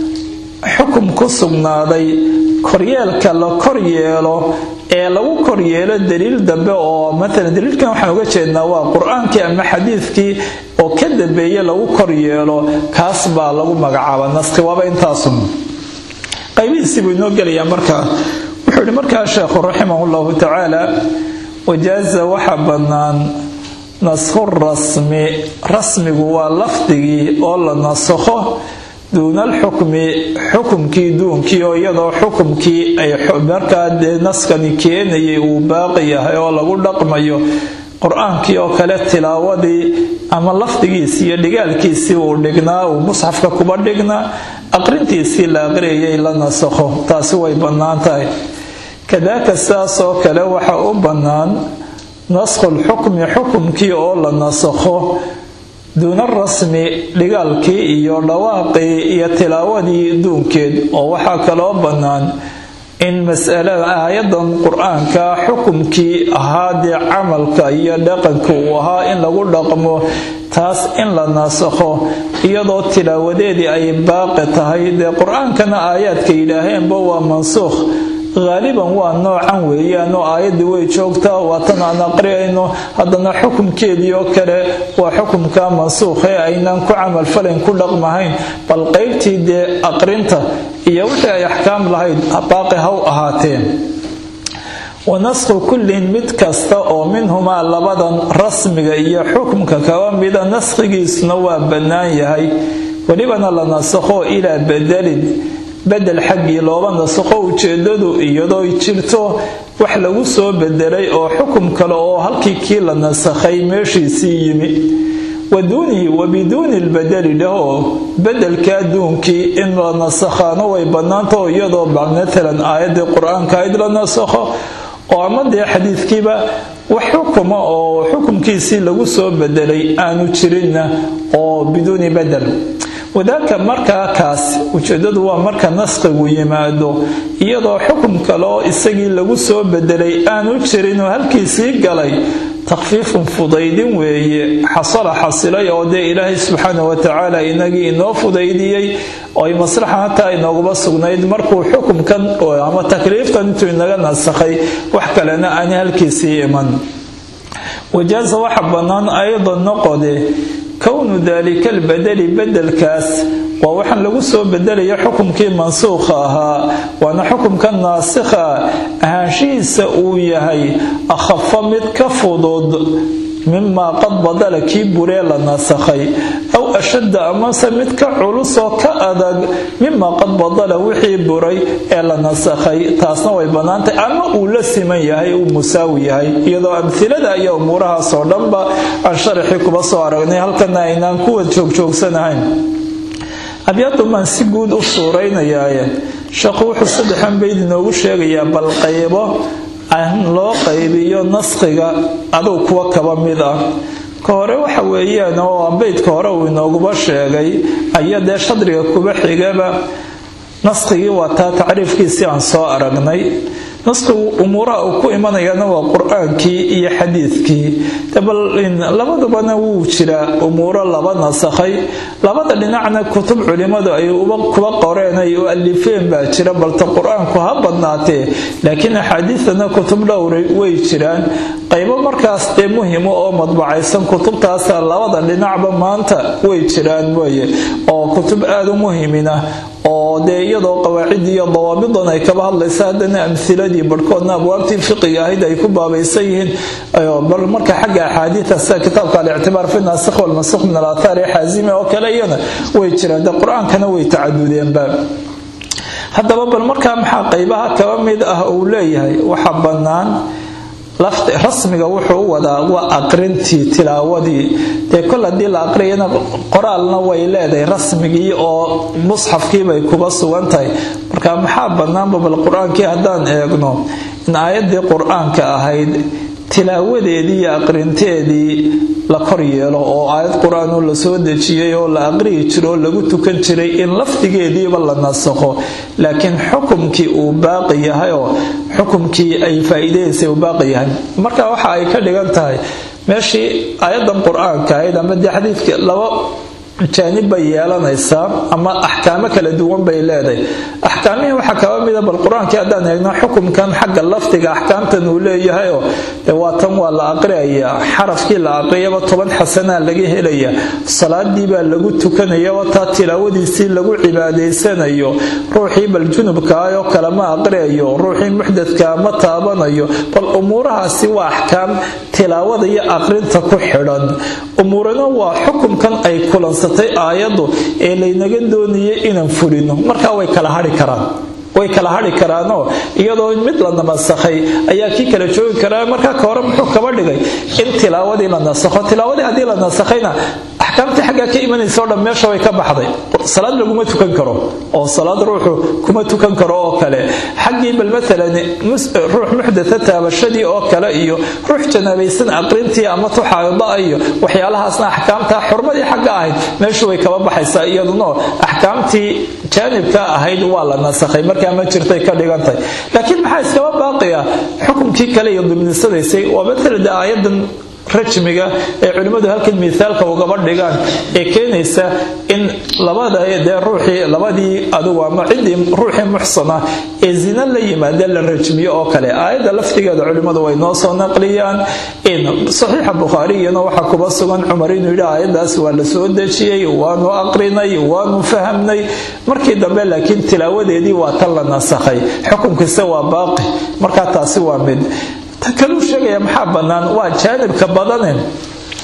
[SPEAKER 1] xukum ku sugnaaday koryeelka la kor yeelo ee lagu kor yeelo daliil dambe oo maalan daliilkan waxaan uga jeednaa waa qur-aankii ama xadiidkii oo ka dambeeye lagu kor yeelo kaas baa lagu magacaaba naskhi waaba intaasun qaybihiisii buu inoo gelayaa markaa wuxuu yihi markaa sheekhu raximah llahu tacaala wajaaza waxa bannaan naskhu rasmi rasmigu waa lafdigii oo la nasakho duuna alxukmi xukumkii duunkii oo iyadoo xukumkii ay markaa dee naskani keenayay uu baaqi yahay oo lagu dhaqmayo qur-aankii oo kale tilaawadii ama lafdigiisii iyo dhigaalkiisii uu dhignaa uu musxafka kuba dhignaa aqrintiisii la aqriyayay la nasakho taasi way bannaan tahay kadaaka sidaas oo kale waxa u bannaan naskhulxukmi xukumkii oo la nasakho duuna rasmi dhigaalkii iyo dhawaaqii iyo tilaawadii duunkeed oo waxaa kaloo bannaan in masalada aayadan qur-aanka xukumkii ahaa dee camalka iyo dhaqanka uu ahaa in lagu dhaqmo taas in la nasakho iyadoo tilaawadeedii ay baaqi tahay dee qur-aankana aayaadka yidhaaheenba waa mansuukh haaliban waa noocan weeyaan oo aayaddii way joogtaa waatan aan aqriyayno haddana xukumkeedii oo kale waa xukumka mansuukh ee aynaan ku camalfalayn ku dhaqmahayn bal qaybtii dee aqrinta iyo wixii ay axkaam lahayd baaqi haw ahaateen wa naskhu kullin mid kasta oo minhumaa labadan rasmiga iyo xukumka kaba mida naskhigiisuna waa bannaan yahay welibana la nasakho ilaa bedelin bedel xaggii looba nasakho ujeedadu iyadoo jirto wax lagu soo bedelay oo xukum kale oo halkii kii la nasakhay meeshiisii yimi waduunihi wa biduuni lbedeli dhahoo bedelka adduunkii in la nasakhaano way bannaantao iyadoo maalan aayaddii qur-aanka ayd la nasakho oo ama dee xadiidkiiba wax xukuma oo xukumkiisii lagu soo bedelay aanu jirinna oo biduuni bedel wadaaka markaa kaas ujeedadu waa marka naskigu yimaado iyadoo xukum kale oo isagii lagu soo bedelay aanu jirin oo halkiisii galay takfiifun fudaydin weeye xasala xasilay oo dee ilaahay subxaana watacaala inagii inoo fudaydiyey oo ay maslaxa hataa inooguba sugnayd markuu xukumkan ama takliiftan intuu inaga nasakhay wax kalena aan halkiisii iman wajaasa waxa bannaan aydan noqode kownu daalika albedeli bedelkaas waa waxaan lagu soo bedelaya xukumkii mansuukha ahaa waana xukumka naasikha ahaanshihiisa uu yahay akhafa mid ka fudud mimaa qad badala kii buree la nasakhay aw ashadda amase mid ka culus oo ka adag mimaa qad badala wixii buray ee la nasakhay taasna way bannaantay ama uu la siman yahay uu musaawi yahay iyadoo amhilada iyo umuurahaasoo dhanba aan sharaxii kuba soo aragnay halkana aynaan kuwa joogjoogsanahayn abyadumaan si guud u suuraynayaye sheekhu wuxuu saddexan bayd inoogu sheegayaa bal qaybo aan loo qaybiyo naskhiga aduu kuwa kaba mid ah ka hore waxa weeyaan oo beydka hore uu inooguba sheegay ayaa dee shadriga kuba xigaba naskigii waa taa tacriifkiisii aan soo aragnay naskigu umuuraha uu ku imanayana waa qur-aankii iyo xadiidkii bal labadubana wuu jiraa umuuro laba nasakhay labada dhinacna kutub culimmadu ay kuba qoreen ay u alifeen baa jira balta qur-aanku ha badnaatee laakiin axaadiidana kutub dhowray way jiraan qaybo markaas dee muhimo oo madbacaysan kutubtaasa labada dhinacba maanta way jiraan weye oo kutub aada u muhimina oo dee iyadoo qawaacidii iyo dawaabidan ay kaba hadlaysa haddana amhiladii barhkoodna abwaabtii fiqiga ahayd ay ku baabaysan yihiin bal marka xagga axaadiida sida kitaabka alictibaar fi naasikh walmansukh min alaathaar ee xaazimi oo kale iyana way jiraan dee qur-aankana way tacadudeenba haddaba bal markaa maxaa qaybaha kaba mid ah uu leeyahay waxa bannaan rasmiga wuxuu u wadaa waa aqrintii tilaawadii dee kol haddii la aqriyana qoraalna way leedahay rasmigii oo musxafkiibay kuba sugan tahay marka maxaa bannaanba bal qur-aankii haddaan eegno in aayaddii qur-aanka ahayd tilaawadeedii iyo aqrinteedii la kor yeelo oo aayad qur-aan la soo dejiyey oo la aqriyi jiro oo lagu tukan jiray in lafdigeediiba la nasakho laakiin xukumkii uu baaqi yahay oo xukumkii ay faa'iidaysay uu baaqi yahay marka waxa ay ka dhigan tahay meeshii aayadan qur-aanka ahayd ama dee xadiidka laba jaanib bay yeelanaysaa ama axkaamo kala duwan bay leedahay axkaamihii waxaa kaba mida bal qur-aankii haddaan eegno xukumkan xagga lafdiga axkaamtan uu leeyahayoo dee waa tan waa la aqriyayaa xarafkii la aqriyaba toban xasanaa laga helaya salaadii baa lagu tukanayaba taa tilaawadiisii lagu cibaadaysanayo ruuxii bal junubkaayoo kale ma aqriyayo ruuxii muxdadkaa ma taabanayo bal umuurahaasi waa axkaam tilaawada iyo aqrinta ku xidhan umuurana waa xukumkan ay kulansatay aayaddu ee laynaga doonayay inaan fulino markaa way kala hadhi karaan way kala hadhi karaanoo iyadoo mid la namasakhay ayaa kii kala joogi karaa markaa ka hore muxuu kaba dhigay in tilaawadii la nasakho tilaawadii haddii la nasakhayna axkaamtii xaggaa ka imanaysa o dhan meesha way ka baxday salaad laguma tukan karo oo salaad ruuxu kuma tukan karo oo kale xaggii bal maalan ruux muxdatha taabashadii oo kale iyo ruux janaabaysan aqrintii ama tuxaada iyo waxyaalahaasna axkaamtaa xurmadii xagga ahayd meeshu way kaba baxaysaa iyaduna axkaamtii jaanibka ahayd waa la nasakhay markaa ma jirtay ka dhigantay laakiin maxaa iskaba baaqiya xukunkii kale iyo dimnisadaysay waa maalan de aayadan rajmiga ee culimmadu halkan miaalka ugaba dhigaan ee keenaysa in labada dee ruuxii labadii adugu ama ciddii ruuxii muxsana ee zina la yimaada la rajmiyo oo kale aayadda laftigeeda culimmadu way noo soo naqliyaan in saxiixa bukhaariyana waxaa kuba sugan cumar inuu yidhi aayaddaas waa la soo dejiyey waanu aqrinay waanu fahamnay markii dambe laakiin tilaawadeedii waa tan la nasakhay xukunkiisa waa baaqi markaa taasi waa mid ta kaluu sheegaya maxaa bannaan waa jaanibka badane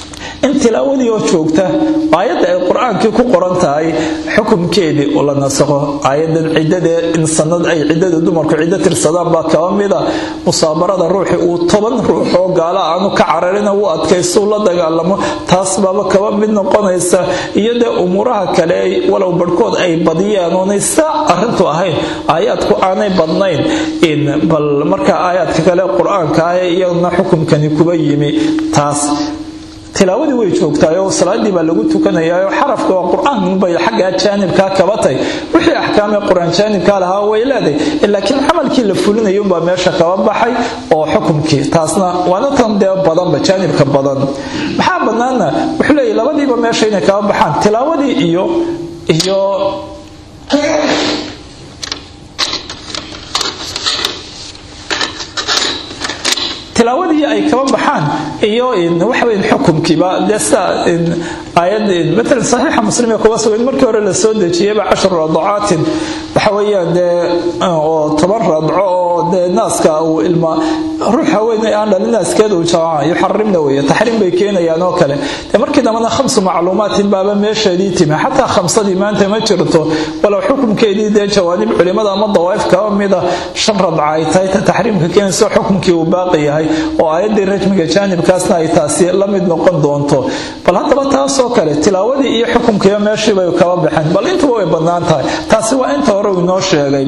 [SPEAKER 1] in tilaawadii oo joogta aayadda ay qur-aankii ku qoran tahay xukumkeedii oo la nasakho aayadan ciddadee in sanad ay ciddada dumarku ciddo tirsadaan baa kaba mida musaabarada ruuxi uu toban ruux oo gaala aanu ka cararina u adkaystuu la dagaalamo taas baaba kaba mid noqonaysa iyo dee umuuraha kale walow barhkood ay badiyaan oonay saa arrintu ahayn aayaadku aanay badnayn bal markaa aayaadka kale qur-aanka ah ee iyaduna xukumkani kuba yimi taas tilaawadii way joogtaay oo salaadii baa lagu tukanayaa oo xarafka waa qur-aan bay xaggaa jaanibkaa kabatay wixii axkaamee qur-aan jaanibkaa lahaa way leedahay laakiin camalkii la fulinayo unbaa meesha kaba baxay oo xukumkii taasna waana tan dee badanba jaanibka badan maxaa banaana wuxuu leeyahy labadiiba meesha inay kaba baxaan tilaawadii iyo iyo tilaawadii ay kaba baxaan iyo waxaweyn xukumkiiba dee sida aayad matalan saxiixa muslim ee kuga sugan markii hore la soo dejiyeyba cashar radacaatin waxa weeyaan dee oo toban radco oo dee naaska uu ilma ruux haweeney aan dhalin naaskeeda uu jamaca yuxarimna weeye taxriim bay keenayaan oo kale dee markii dambena khamsu macluumaatin baaba meesheedii timi xataa khamsadii maanta ma jirto walow xukumkeedii dee jawaanib culimada ama dawaa'if kaba mida shan radca ay tahay ta taxriimka keenayso xukumkii uu baaqi yahay oo aayaddii rajmiga jaanibkaasna ay taasi la mid noqon doonto bal haddaba taasoo kale tilaawadii iyo xukumkiiba meeshii bay kaba baxeen bal intuba way bannaan tahay taasi waa inta hore uu inoo sheegay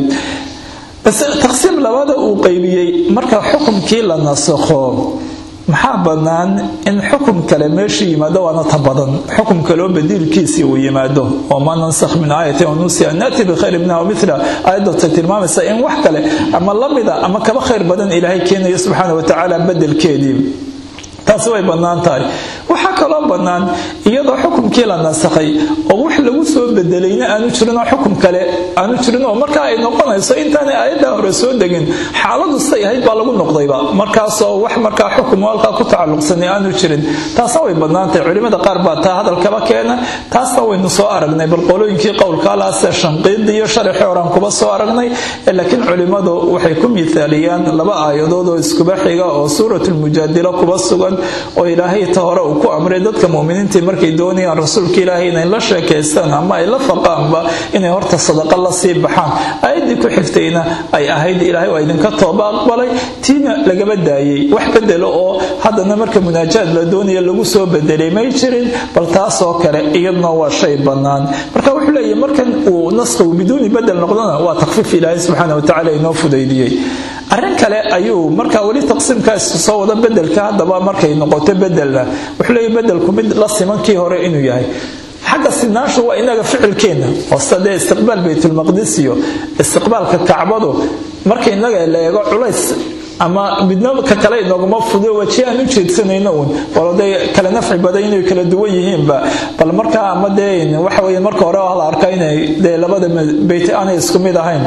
[SPEAKER 1] base taqsiim labada uu qaybiyey marka xukumkii la nasakho maxaa bannaan in xukum kale meesha yimaado waana ta badan xukum kaloo badiilkiisii uu yimaado oo ma nansakh min aayatin wanusiya naati bikhayri minha wamila aayaddatay tilmaamaysa in wax kale ama lamida ama kaba khayr badan ilaahay keenayo subxaana watacaala bedelkeedii taasi way bannaan tahay waxaa kaloo bannaan iyadoo xukumkii la nasakhay oo wax lagu soo bedelayna aanu jirinoo xukum kale aanu jirin oo markaa ay noqonayso intaanay aayaddaa hore soo degin xaaladu siday ahayd baa lagu noqdayba markaasoo wax markaa xukum halkaa ku tacalluqsanay aanu jirin taasna way bannaan tahay culimmada qaar baa taa hadalkaba keena taasna waynu soo aragnay bal qolooyinkii qowlkaalaase shanqiidi iyo sharaxii horaan kuba soo aragnay laakiin culimmadu waxay ku miithaaliyaan laba aayadood oo iskuba xiga oo suuratulmujaadila kuba sugan oo ilaahay ta hore uu ku amray dadka muminiintii markay doonayaan rasuulka ilaahay inay la sheekaystaan ama ay la faqaanba inay horta sadaqa la sii baxaan aayaddii ku xigtayna ay ahayd ilaahay waa idinka tooba aqbalay tiina lagaba daayey wax bedelo oo haddana marka munaajaad la doonaya lagu soo bedelay may jirin bal taasoo kale iyaduna waa shay bannaan marka wuxuu leeyahy markan uu naskigu biduuni bedel noqdona waa takfiif ilaahay subxaana watacaala inoo fudaydiyey arrin kale ayuu markaa weli taqsiimkaas soo wada bedelka haddaba markay noqoto bedelna wuxuu leeyahy bedelku mid la simankii hore inuu yahay xagga sinaanshu waa inaga ficilkeenna oo sida dee istiqbaal baytulmaqdis iyo istiqbaalka kacbadu marka inaga la eego culays ama midna ka kale inooguma fudo waji aan u jeedsanayno uun walo dee kale nafci badan inay kala duwan yihiinba bal markaa ama dee waxa weeye marka hore la arkaa inay dee labada beyt aanay isku mid ahayn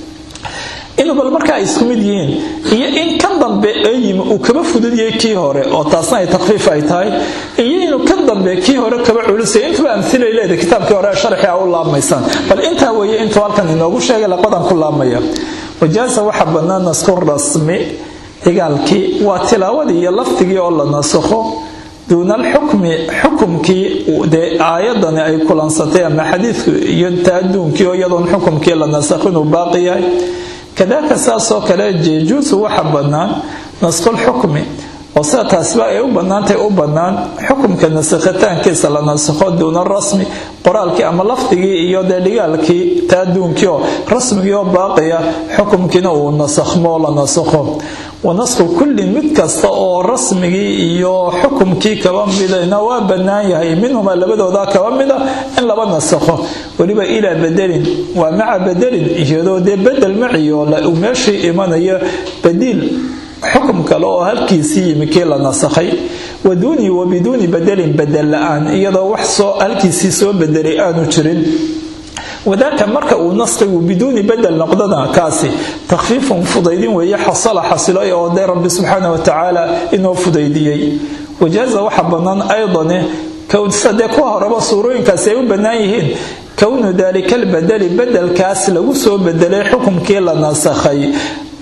[SPEAKER 1] inuu bal marka ay isku mid yihiin iyo in kan dambe ee yimi uu kaba fududyahay kii hore oo taasna ay takfiif ay tahay iyo inuu kan dambe kii hore kaba culisay intuba amhilay leedahay kitaabkii hore sharxi a u laabmaysaan bal intaa weeye intuu halkan inoogu sheegay laqadan ku laabmaya wajaasa waxa bannaan nasku rasmi cigaalkii waa tilaawadii iyo lafdigii oo la nasakho duuna alxukmi xukumkii dee aayadani ay kulansatay ama xadiidku iyo taaduunkii oo iyadoon xukumkii la nasakho inuu baaqi yahay kadaalika saasoo kale jeejuusu waxa bannaan naskulxukmi oo sida taasiba ay u bannaantahay u bannaan xukumka nasakhitaankiisa la nasakho duuna rasmi qoraalkii ama lafdigii iyo dee dhigaalkii taaduunkii oo rasmigii oo baaqiya xukumkiina uu nasakhmo la nasakho wanasku kullin mid kasta oo rasmigii iyo xukumkii kaba midana waa bannaan yahay minhuma labadooda kaba mida in laba nasakho weliba ilaa bedelin waa maca bedelin iyadoo dee bedel maciyo uu meeshii imanayo badiil xukum kale oo halkiisii yimi kii la nasakhay wa duuni wa biduuni bedelin bedel la-aan iyadoo wax soo halkiisii soo bedelay aanu jirin wadaaka marka uu naskigu biduuni bedel noqdana kaasi takhfiifun fudaydin weeye xasala xasilay oo dee rabbi subxaana watacaala inoo fudaydiyey wajaaza waxa bannaan aydane sadee kuwa horeba suurooyinkaasi ay u bannaan yihiin kownu daalika albedeli bedelkaas lagu soo bedelay xukumkii la nasakhay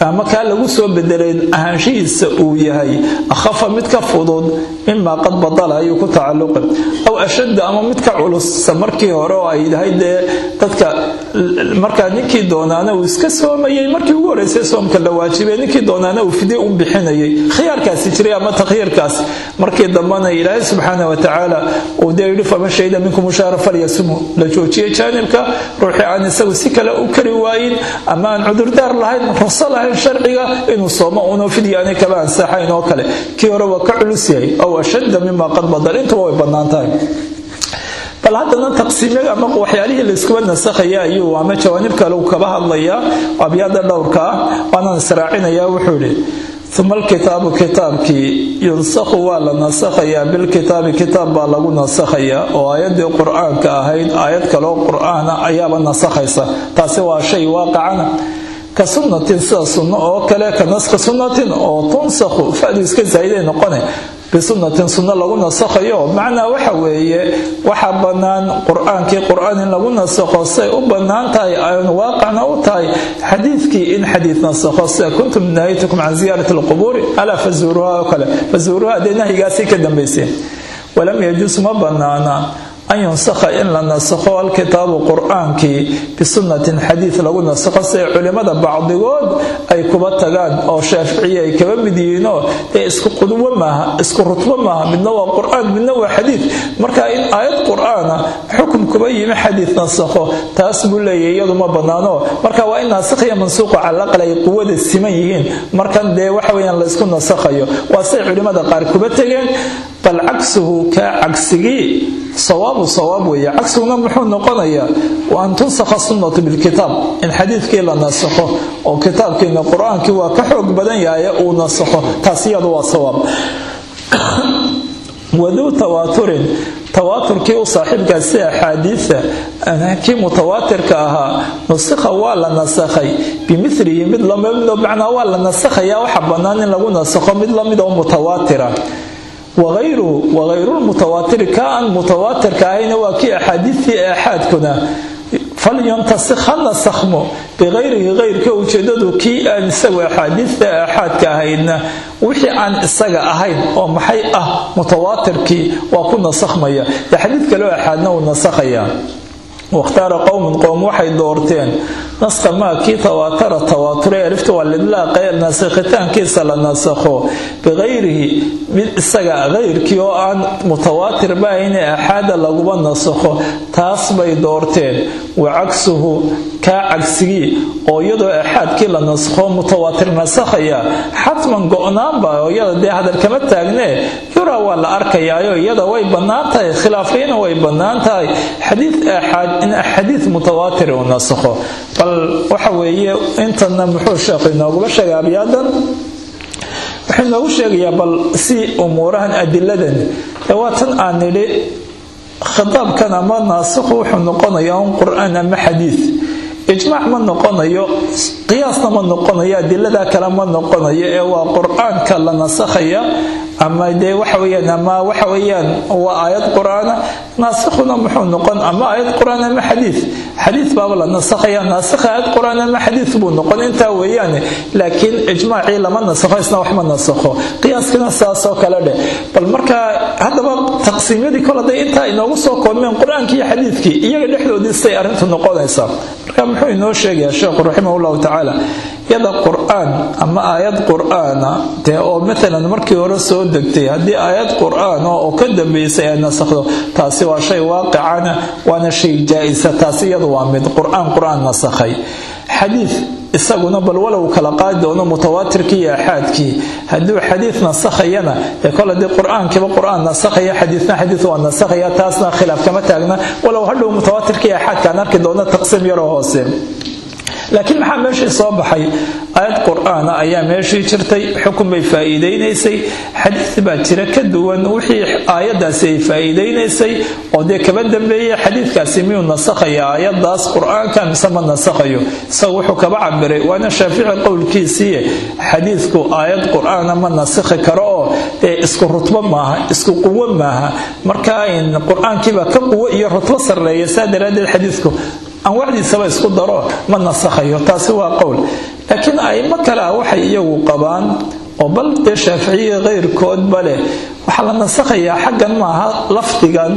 [SPEAKER 1] ama kaa lagu soo bedelay ahaanshihiisa uu yahay akhafa mid ka fudud mimaa qad badala ayuu ku tacalluqa aw ashadda ama mid ka culusa markii hore oo ay dahay dee dadka markaa ninkii doonaana uu iska soomayay markii ugu horeysay soomka la waajibay ninkii doonaana uu fidye u bixinayay khiyaarkaasi jiray ama takhyiirkaas markii dambana ilaahay subxaana wa tacaala uu dee yidhi faman shahida minkum mushaara falyasumu la joojiyay jaanibka ruuxii aan isagu si kale u kari waayin ama aan cudurdaar lahayn ruqso lahayn sharciga inuu soomo uno fidya aanay kaba ansaxayn oo kale kii hore waa ka culus yahay aw ashadda mima qad badal intuba way bannaan tahay bal haddana taqsiimyada ama waxyaalihii layskuba nasakhaya ayuu ama jawaanib kale uu kaba hadlayaa abyaada dhowrka ah waanaan israacinayaa wuxuu idhi uma alkitaabu kitaabkii yunsakhu waa la nasakhayaa bilkitaabi kitaab baa lagu nasakhayaa oo aayaddii qur-aanka ahayd aayad kaloo qur-aana ayaaba nasakhaysa taasi waa shay waaqacana ka sunnatin sida sunno oo kale ka naska sunnatin oo tunsakhu fadu iska zaa'iday noqone bisunnatin sunno lagu nasakhayo macnaa waxa weeye waxaa bannaan qur-aankii qur-aan in lagu nasakho say u bannaan tahay aynu waaqacna u tahay xadiidkii in xadiid nasakho sida kuntum nahaytukum can ziyaarati alqubuuri alaa fazuuruha oo kale fazuuruha dee nahyigaasay ka dambayseen walam yajuus ma bannaana an yunsakha in la nasakho alkitaabu qur-aankii bisunnatin xadiid lagu nasakho siay culimmada bacdigood ay kuba tagaan oo shaaficiya ay kaba mid yihiinoo dee isku qudwo maaha isku rutbo maaha midna waa qur-aan midna waa xadiid marka in aayad qur-aana xukum kuba yimi xadiid nasakho taas buu leeyahy iyadu ma bannaano marka waa in naasakhiya mansuuqu calaqal ay quwada siman yihiin markan dee waxa weyaan laysku nasakhayo waa say culimmada qaar kuba tegeen bal cagsuhu kaa cagsigii sawaabu sawaab weeye cagsiguna muxuu noqonayaa wa an tunsakha sunnatu bilkitaab in xadiidkii la nasakho oo kitaabkiina qur-aankii waa ka xoog badan yahay uu nasakho taas iyadu waa sawaab waduu tawaaturin tawaaturkii u saaxiibkaa si axaadiida kii mutawaatirka ahaa nusikha waa la nasakhay bimilihi mid lamidoo macnaa waa la nasakhaya waxa bannaan in lagu nasakho mid lamid oo mutawaatira waayruhu wahayrulmutawaatiri ka aan mutawaatirka ahayna waa kii axaadiidtii aaxaadkuna falyantasikh ha nasakhmo biqayrihi hayrka ujeedadu kii aan isagu axaadiidta aaxaadka ahaydna wixii aan isaga ahayn oo maxay ah mutawaatirkii waa ku nasakhmaya dee xadiid kaleo aaxaadna uu nasakhaya wakhtaara qowmun qowm waxay doorteen naska maa kii tawaatara tawaature alifta waa lidlaaqe nasakhitaankiisa la nasakho biqayrihi mid isaga hayrkii oo aan mutawaatir baahayne axaada laguba nasakho taas bay doorteen wa cagsuhu kaa cagsigii oo iyadoo axaadkii la nasakho mutawaatir nasakhaya xatman go-naanba oo iyada dee hadal kama taagnee yuraa waa la arkayaayo iyada way bannaan tahay khilaafiyana way bannaan tahay xadiid aaxaad in xadiid mutawaatir uu nasakho bal waxa weeye intana muxuu sheekhu inooguma sheegay abyaadan wuxuu inoogu sheegayaa bal si umuurahan adiladan ee waa tan aan nidhi khitaabkan ama naasikhu wuxuu noqonayaa un qur-aan ama xadiid ijmaac ma noqonayo qiyaasna ma noqonayo adilada kale ma noqonayo ee waa qur-aanka la nasakhaya ama dee waxa weyaan ama waxa weyaan waa aayad qur-aana naasikhuna muxuu noqon ama aayad qur-aan ama xadiid xadiid baaba la nasakhaya naasikha aayad qur-aan ama xadiid buu noqon intaa weeyaane laakiin ijmaacii lama nasakho isna wax ma nasakho qiyaaskina saasoo kale dheh bal markaa haddaba taqsiimyadii kol hadday intaa inoogu soo koobmeen qur-aankii iyo xadiidkii iyaga dhexdoodii siday arrintu noqonaysaa marka muxuu inoo sheegayaa sheekhu raximah llahu tacaala yada qur-aan ama aayad qur-aana dee oo maalan markii hore soo degtay haddii aayad qur-aan oo ka dambeysay ay nasakhdo taasi waa shay waaqicana waana shay jaa-isa taasi iyadu waa mid qur-aan qur-aan nasakhay xadiid isaguna bal walow kala qaadi doono mutawaatirkii iyo axaadkii hadduu xadiid nasakhayana ee kol haddii qur-aankiiba qur-aan nasakhaya xadiidna xadiid waa nasakhaya taasna khilaaf kama taagna walow hadhow mutawaatirkii iyo axaadka aan arki doono taqsiim yaroo hoose laakiin maxaa meeshii soo baxay aayad qur-aana ayaa meeshii jirtay xukun bay faa'iidaynaysay xadiid baa jira ka duwan wixii aayadaasi ay faa'iidaynaysay oo dee kaba dambeeyey xadiidkaasi miyuu nasakhaya aayadaas qur-aanka mise ma nasakhayo isagu wuxuu kaba cabiray waana shaafici qowlkiisiiye xadiidku aayad qur-aana ma nasikhi karo oo dee isku rutbo maaha isku quwo maaha marka qur-aankiibaa ka quwo iyo rutbo sarreeya saa daraaddeed xadiidku anwaacdiisaba isku daro ma nasakhayo taasi waa qowl laakiin aimo kale ah waxay iyagu qabaan oo bal dee shaaficiya keyrkoodba leh waxaa la nasakhayaa xaggan maaha lafdigan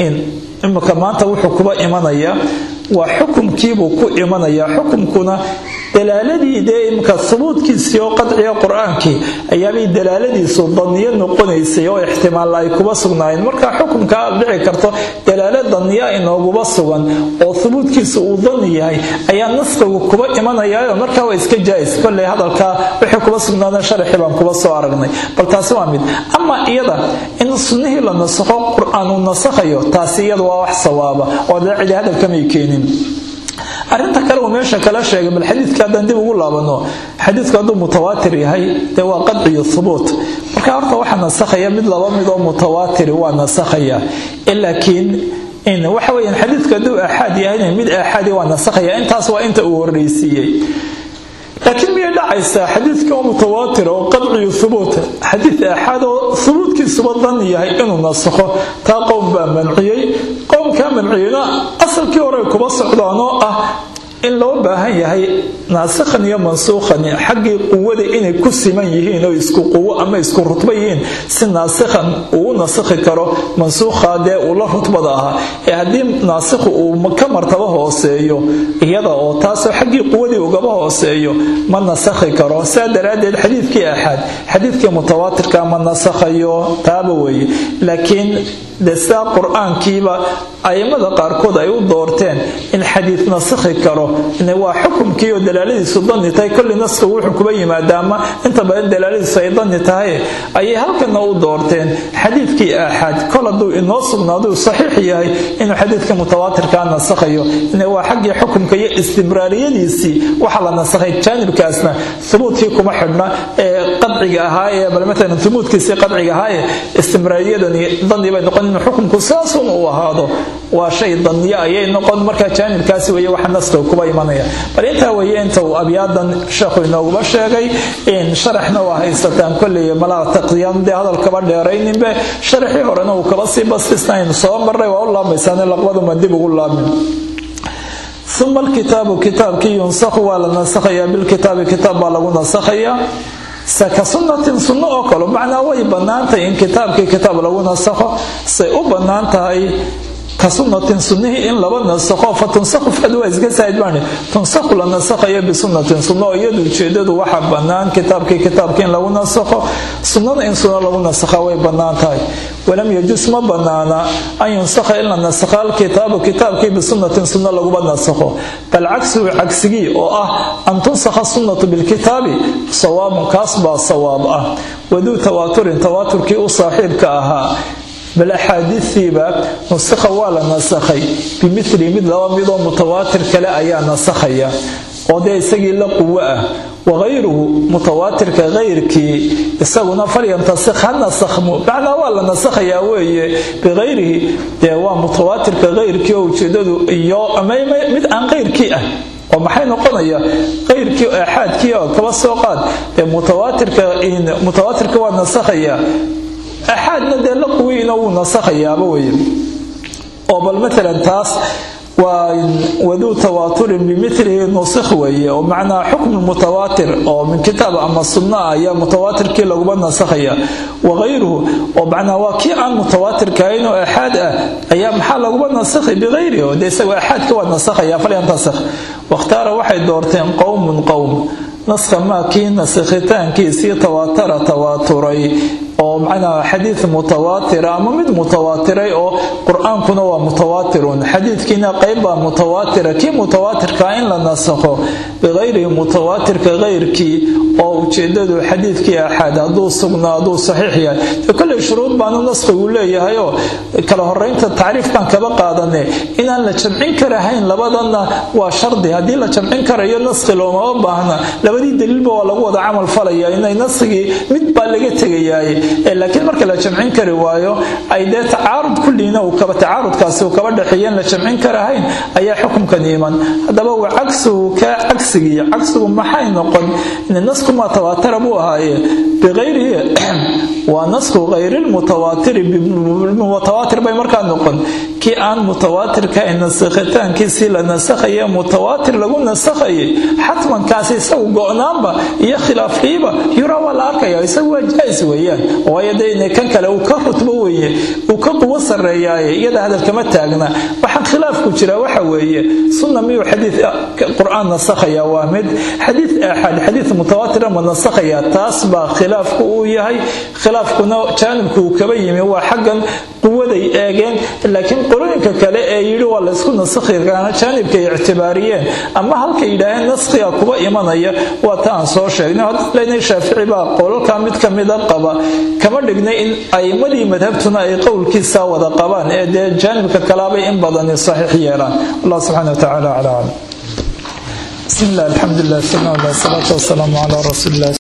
[SPEAKER 1] imika maanta wuxuu kuba imanaya waa xukumkiibuu ku imanaya xukumkuna dalaaladii dee imika hubuudkiisii oo qadciga qur-aankii ayaabay dalaaladiisu daniyo noqonaysay oo ixtimaalla ay kuba sugnaayeen marka xukumka aad dhici karto dalaalo daniya inooguba sugan oo hubuudkiisu uu dani yahay ayaa naskigu kuba imanayaayo markaa waa iska jaais kolley hadalkaa wixii kuba sugnaada sharaxii baan kuba soo aragnay bal taasi waa mid ama iyada in sunnihii la nasakho qur-aan uu nasakhayo taasi iyada waa wax sawaaba oo dee cidi hadalkamay keenin arinta kale uu meesha kala sheegay bal xadiidka haddaan dib ugu laabano xadiidku hadduu mutawaatir yahay dee waa qadciyo hubuut marka horta waxaa nasakhaya mid laba mid oo mutawaatiri waa nasakhaya laakiin waxa weyaan xadiidku hadduu aaxaad yahayna mid aaxaadi waa nasakhaya intaas waa inta uu horreysiiyey laakiin miyay dhacaysaa xadiidka oo mutawaatir oo qadciyo hubuut xadiid aaxaad oo hubuudkiisuba dan yahay inuu nasakho taa qowm baa manciyey qowmkaa manciyeyna asalkii hore kuba socdaan oo ah in loo baahan yahay naasikhan iyo mansuukhan xaggii quwada inay ku siman yihiin oo isku quwo ama isku rutbo yihiin si naasikhan uu u nasikhi karo mansuukha dee uu la rutbada ahaa ee haddii naasikhu uu ka martabo hooseeyo iyada oo taasoo xaggii quwadii ugaba hooseeyo ma nasakhi karo saa daraaddeed xadiidkii axaad xadiidkii mutawaatirka ma nasakhayo taaba weeye laakiin de sidaa qur-aankiiba aimada qaarkood ay u doorteen in xadiid nasikhi karo waa xukumkii oo dalaaladiisu dani tahay kolli naskigu wuxuu kuba yimaada ama inta badan dalaaladiisu ay dani tahay ayay halkana u doorteen xadiidkii aaxaad kol hadduu inoo sugnaaduu saxiix yahay inuu xadiidka mutawaatirkaa nasakhayo waa xaggii xukumka iyo istimraariyadiisii waxaa la nasakhay jaanibkaasna hubuudkii kuma xidhna ee qadciga ahaa ee bal maalan humuudkiisii qadciga ahaa ee istimraariyadani dani bay noqon inuu xukumku saasun uu ahaado waa shay daniyo ayay noqon markaa jaanibkaasi weye waxa naskiga kuba imanaya bal intaa weye inta uu abyaadan sheekhu inooguba sheegay in sharaxna waa haysataan kolley malaa taqdiyan dee hadalkaba dheerayninbe sharaxii horena uu kaba sii bastisnayn soo maray waa u laamaysaane laqbaduma dib ugu laamin uma alkitaabu kitaabkii yunsakhu waa la nasakhayaa bilkitaabi kitaab baa lagu nasakhayaa ka sunnatin sunno oo kale macnaa way bannaantahay in kitaabkii kitaab lagu nasakho say u bannaan tahay ka sunnatin sunnihii in laba nasakho fa tunsakhu fad waa iska saahid baan tunsakhu la nasakhayo bisunnatin sunno oo iyadu ujeedadu waxa bannaan kitaabkii kitaabkii in lagu nasakho sunnada in sunno lagu nasakha way bannaan tahay walam yajus ma bannaana an yunsakha in la nasakha alkitaabu kitaabkii bisunnatin sunno laguba nasakho bal cagsuhu cagsigii oo ah an tunsakha sunnatu bilkitaabi sawaabun kaas baa sawaab ah waduu tawaaturin tawaaturkii u saaxiibka ahaa bal axaadiiiiba nusikha waa la nasakhay bimili mid laba midoo mutawaatir kale ayaa nasakhaya oo dee isagii la quwo ah wagayruhu mutawaatirka kayrkii isaguna falyantasikh ha nasakhmu macnaa waa la nasakhayaa weeye bikayrihi dee waa mutawaatirka kayrkii oo ujeedadu iyo mid aan kayrkii ah oo maxay noqonaya kayrkii aaxaadkii oo kaba soo qaad dee mutawaatirka waa nasakhaya axaadna dee la quwiina wuu nasakhayaaba weye oo bal maalan taas waa waduu tawaaturin bimilihi nusikh weeye oo macnaa xukmu mutawaatir oo min kitaab ama sunno ah ayaa mutawaatirkii laguba nasakhaya wagayruhu oo macnaa waa kii aan mutawaatirkahayn oo axaad ah ayaa maxaa laguba nasakhay bikayrihi oo dee isagoo axaadka waa nasakhaya falyantasakh wakhtaara waxay doorteen qowmun qowm naskha maa kii nasikhitaankiisii tawaatara tawaaturay oo macnaa xadiid mutawaatira ama mid mutawaatiray oo qur-aankuna waa mutawaatirun xadiidkiina qayb baa mutawaatira kii mutawaatirkaa in la nasakho bikayrihi mutawaatirka kayrkii oo ujeedadu xadiidkii axaad hadduu sugnaa hadduu saxiix yahay dee kolley shuruud baanu naskhigu leeyahay oo kala horeynta tacriif baan kaba qaadane inaan la jamcin karahayn labadanna waa shardi haddii la jamcin karayo naskhi loomama baahna labadii daliilba waa lagu wada camal falaya inay naskigii mid baa laga tegayaaye laakiin marka la jamcin kari waayo ay dee tacaarud kulliina tacaarudkaasi uu kaba dhexeeyeen la jamcin karahayn ayaa xukumkan iman haddaba wa cagsuhu kaa cagsigii cagsigu maxay noqon naskumaa tawaatara buu ahaaye bikayrihi waa nasku hayrilmutawaatiri mutawaatir bay markaa noqon kii aan mutawaatirka ay nasakhitaankiisii la nasakhaye mutawaatir lagu nasakhayay xatmankaasi isagu go-naanba iyo khilaafliiba yuraa waa la arkaya isagu waa jaa-is weeyaan waayo dee kan kale uu ka rutbo weeye uu ka quwo sarreeyaaye iyada hadal kama taagna waxaan khilaafku jira waxa weeye sunna miyuu xadiid qur-aan nasakhaya waa mid xadiid aaxaad xadiid mutawaatira ma nasakhaya taas baa khilaafku uu yahay khilaafkuna jaanibku uu kaba yimi waa xaggan quwaday eegeen laakiin qolooyinka kale ee yidhi waa laysku nasakhi kaana jaanibkay ictibaariyeen ama halkay yidhaaheen naskhiga kuba imanaya waa ta aan soo sheegnay haddaan leynay shaafici baa qolalkaa mid ka mida qaba kama dhignay in a'imadii madhabtuna ay qowlkiisaa wada qabaan ee dee jaanibka kalaabay in badani saxiix yeelaan allah subxana wa tacaala calaa aclam بسم الله الحمد لله والصلاة والسلام على رسول الله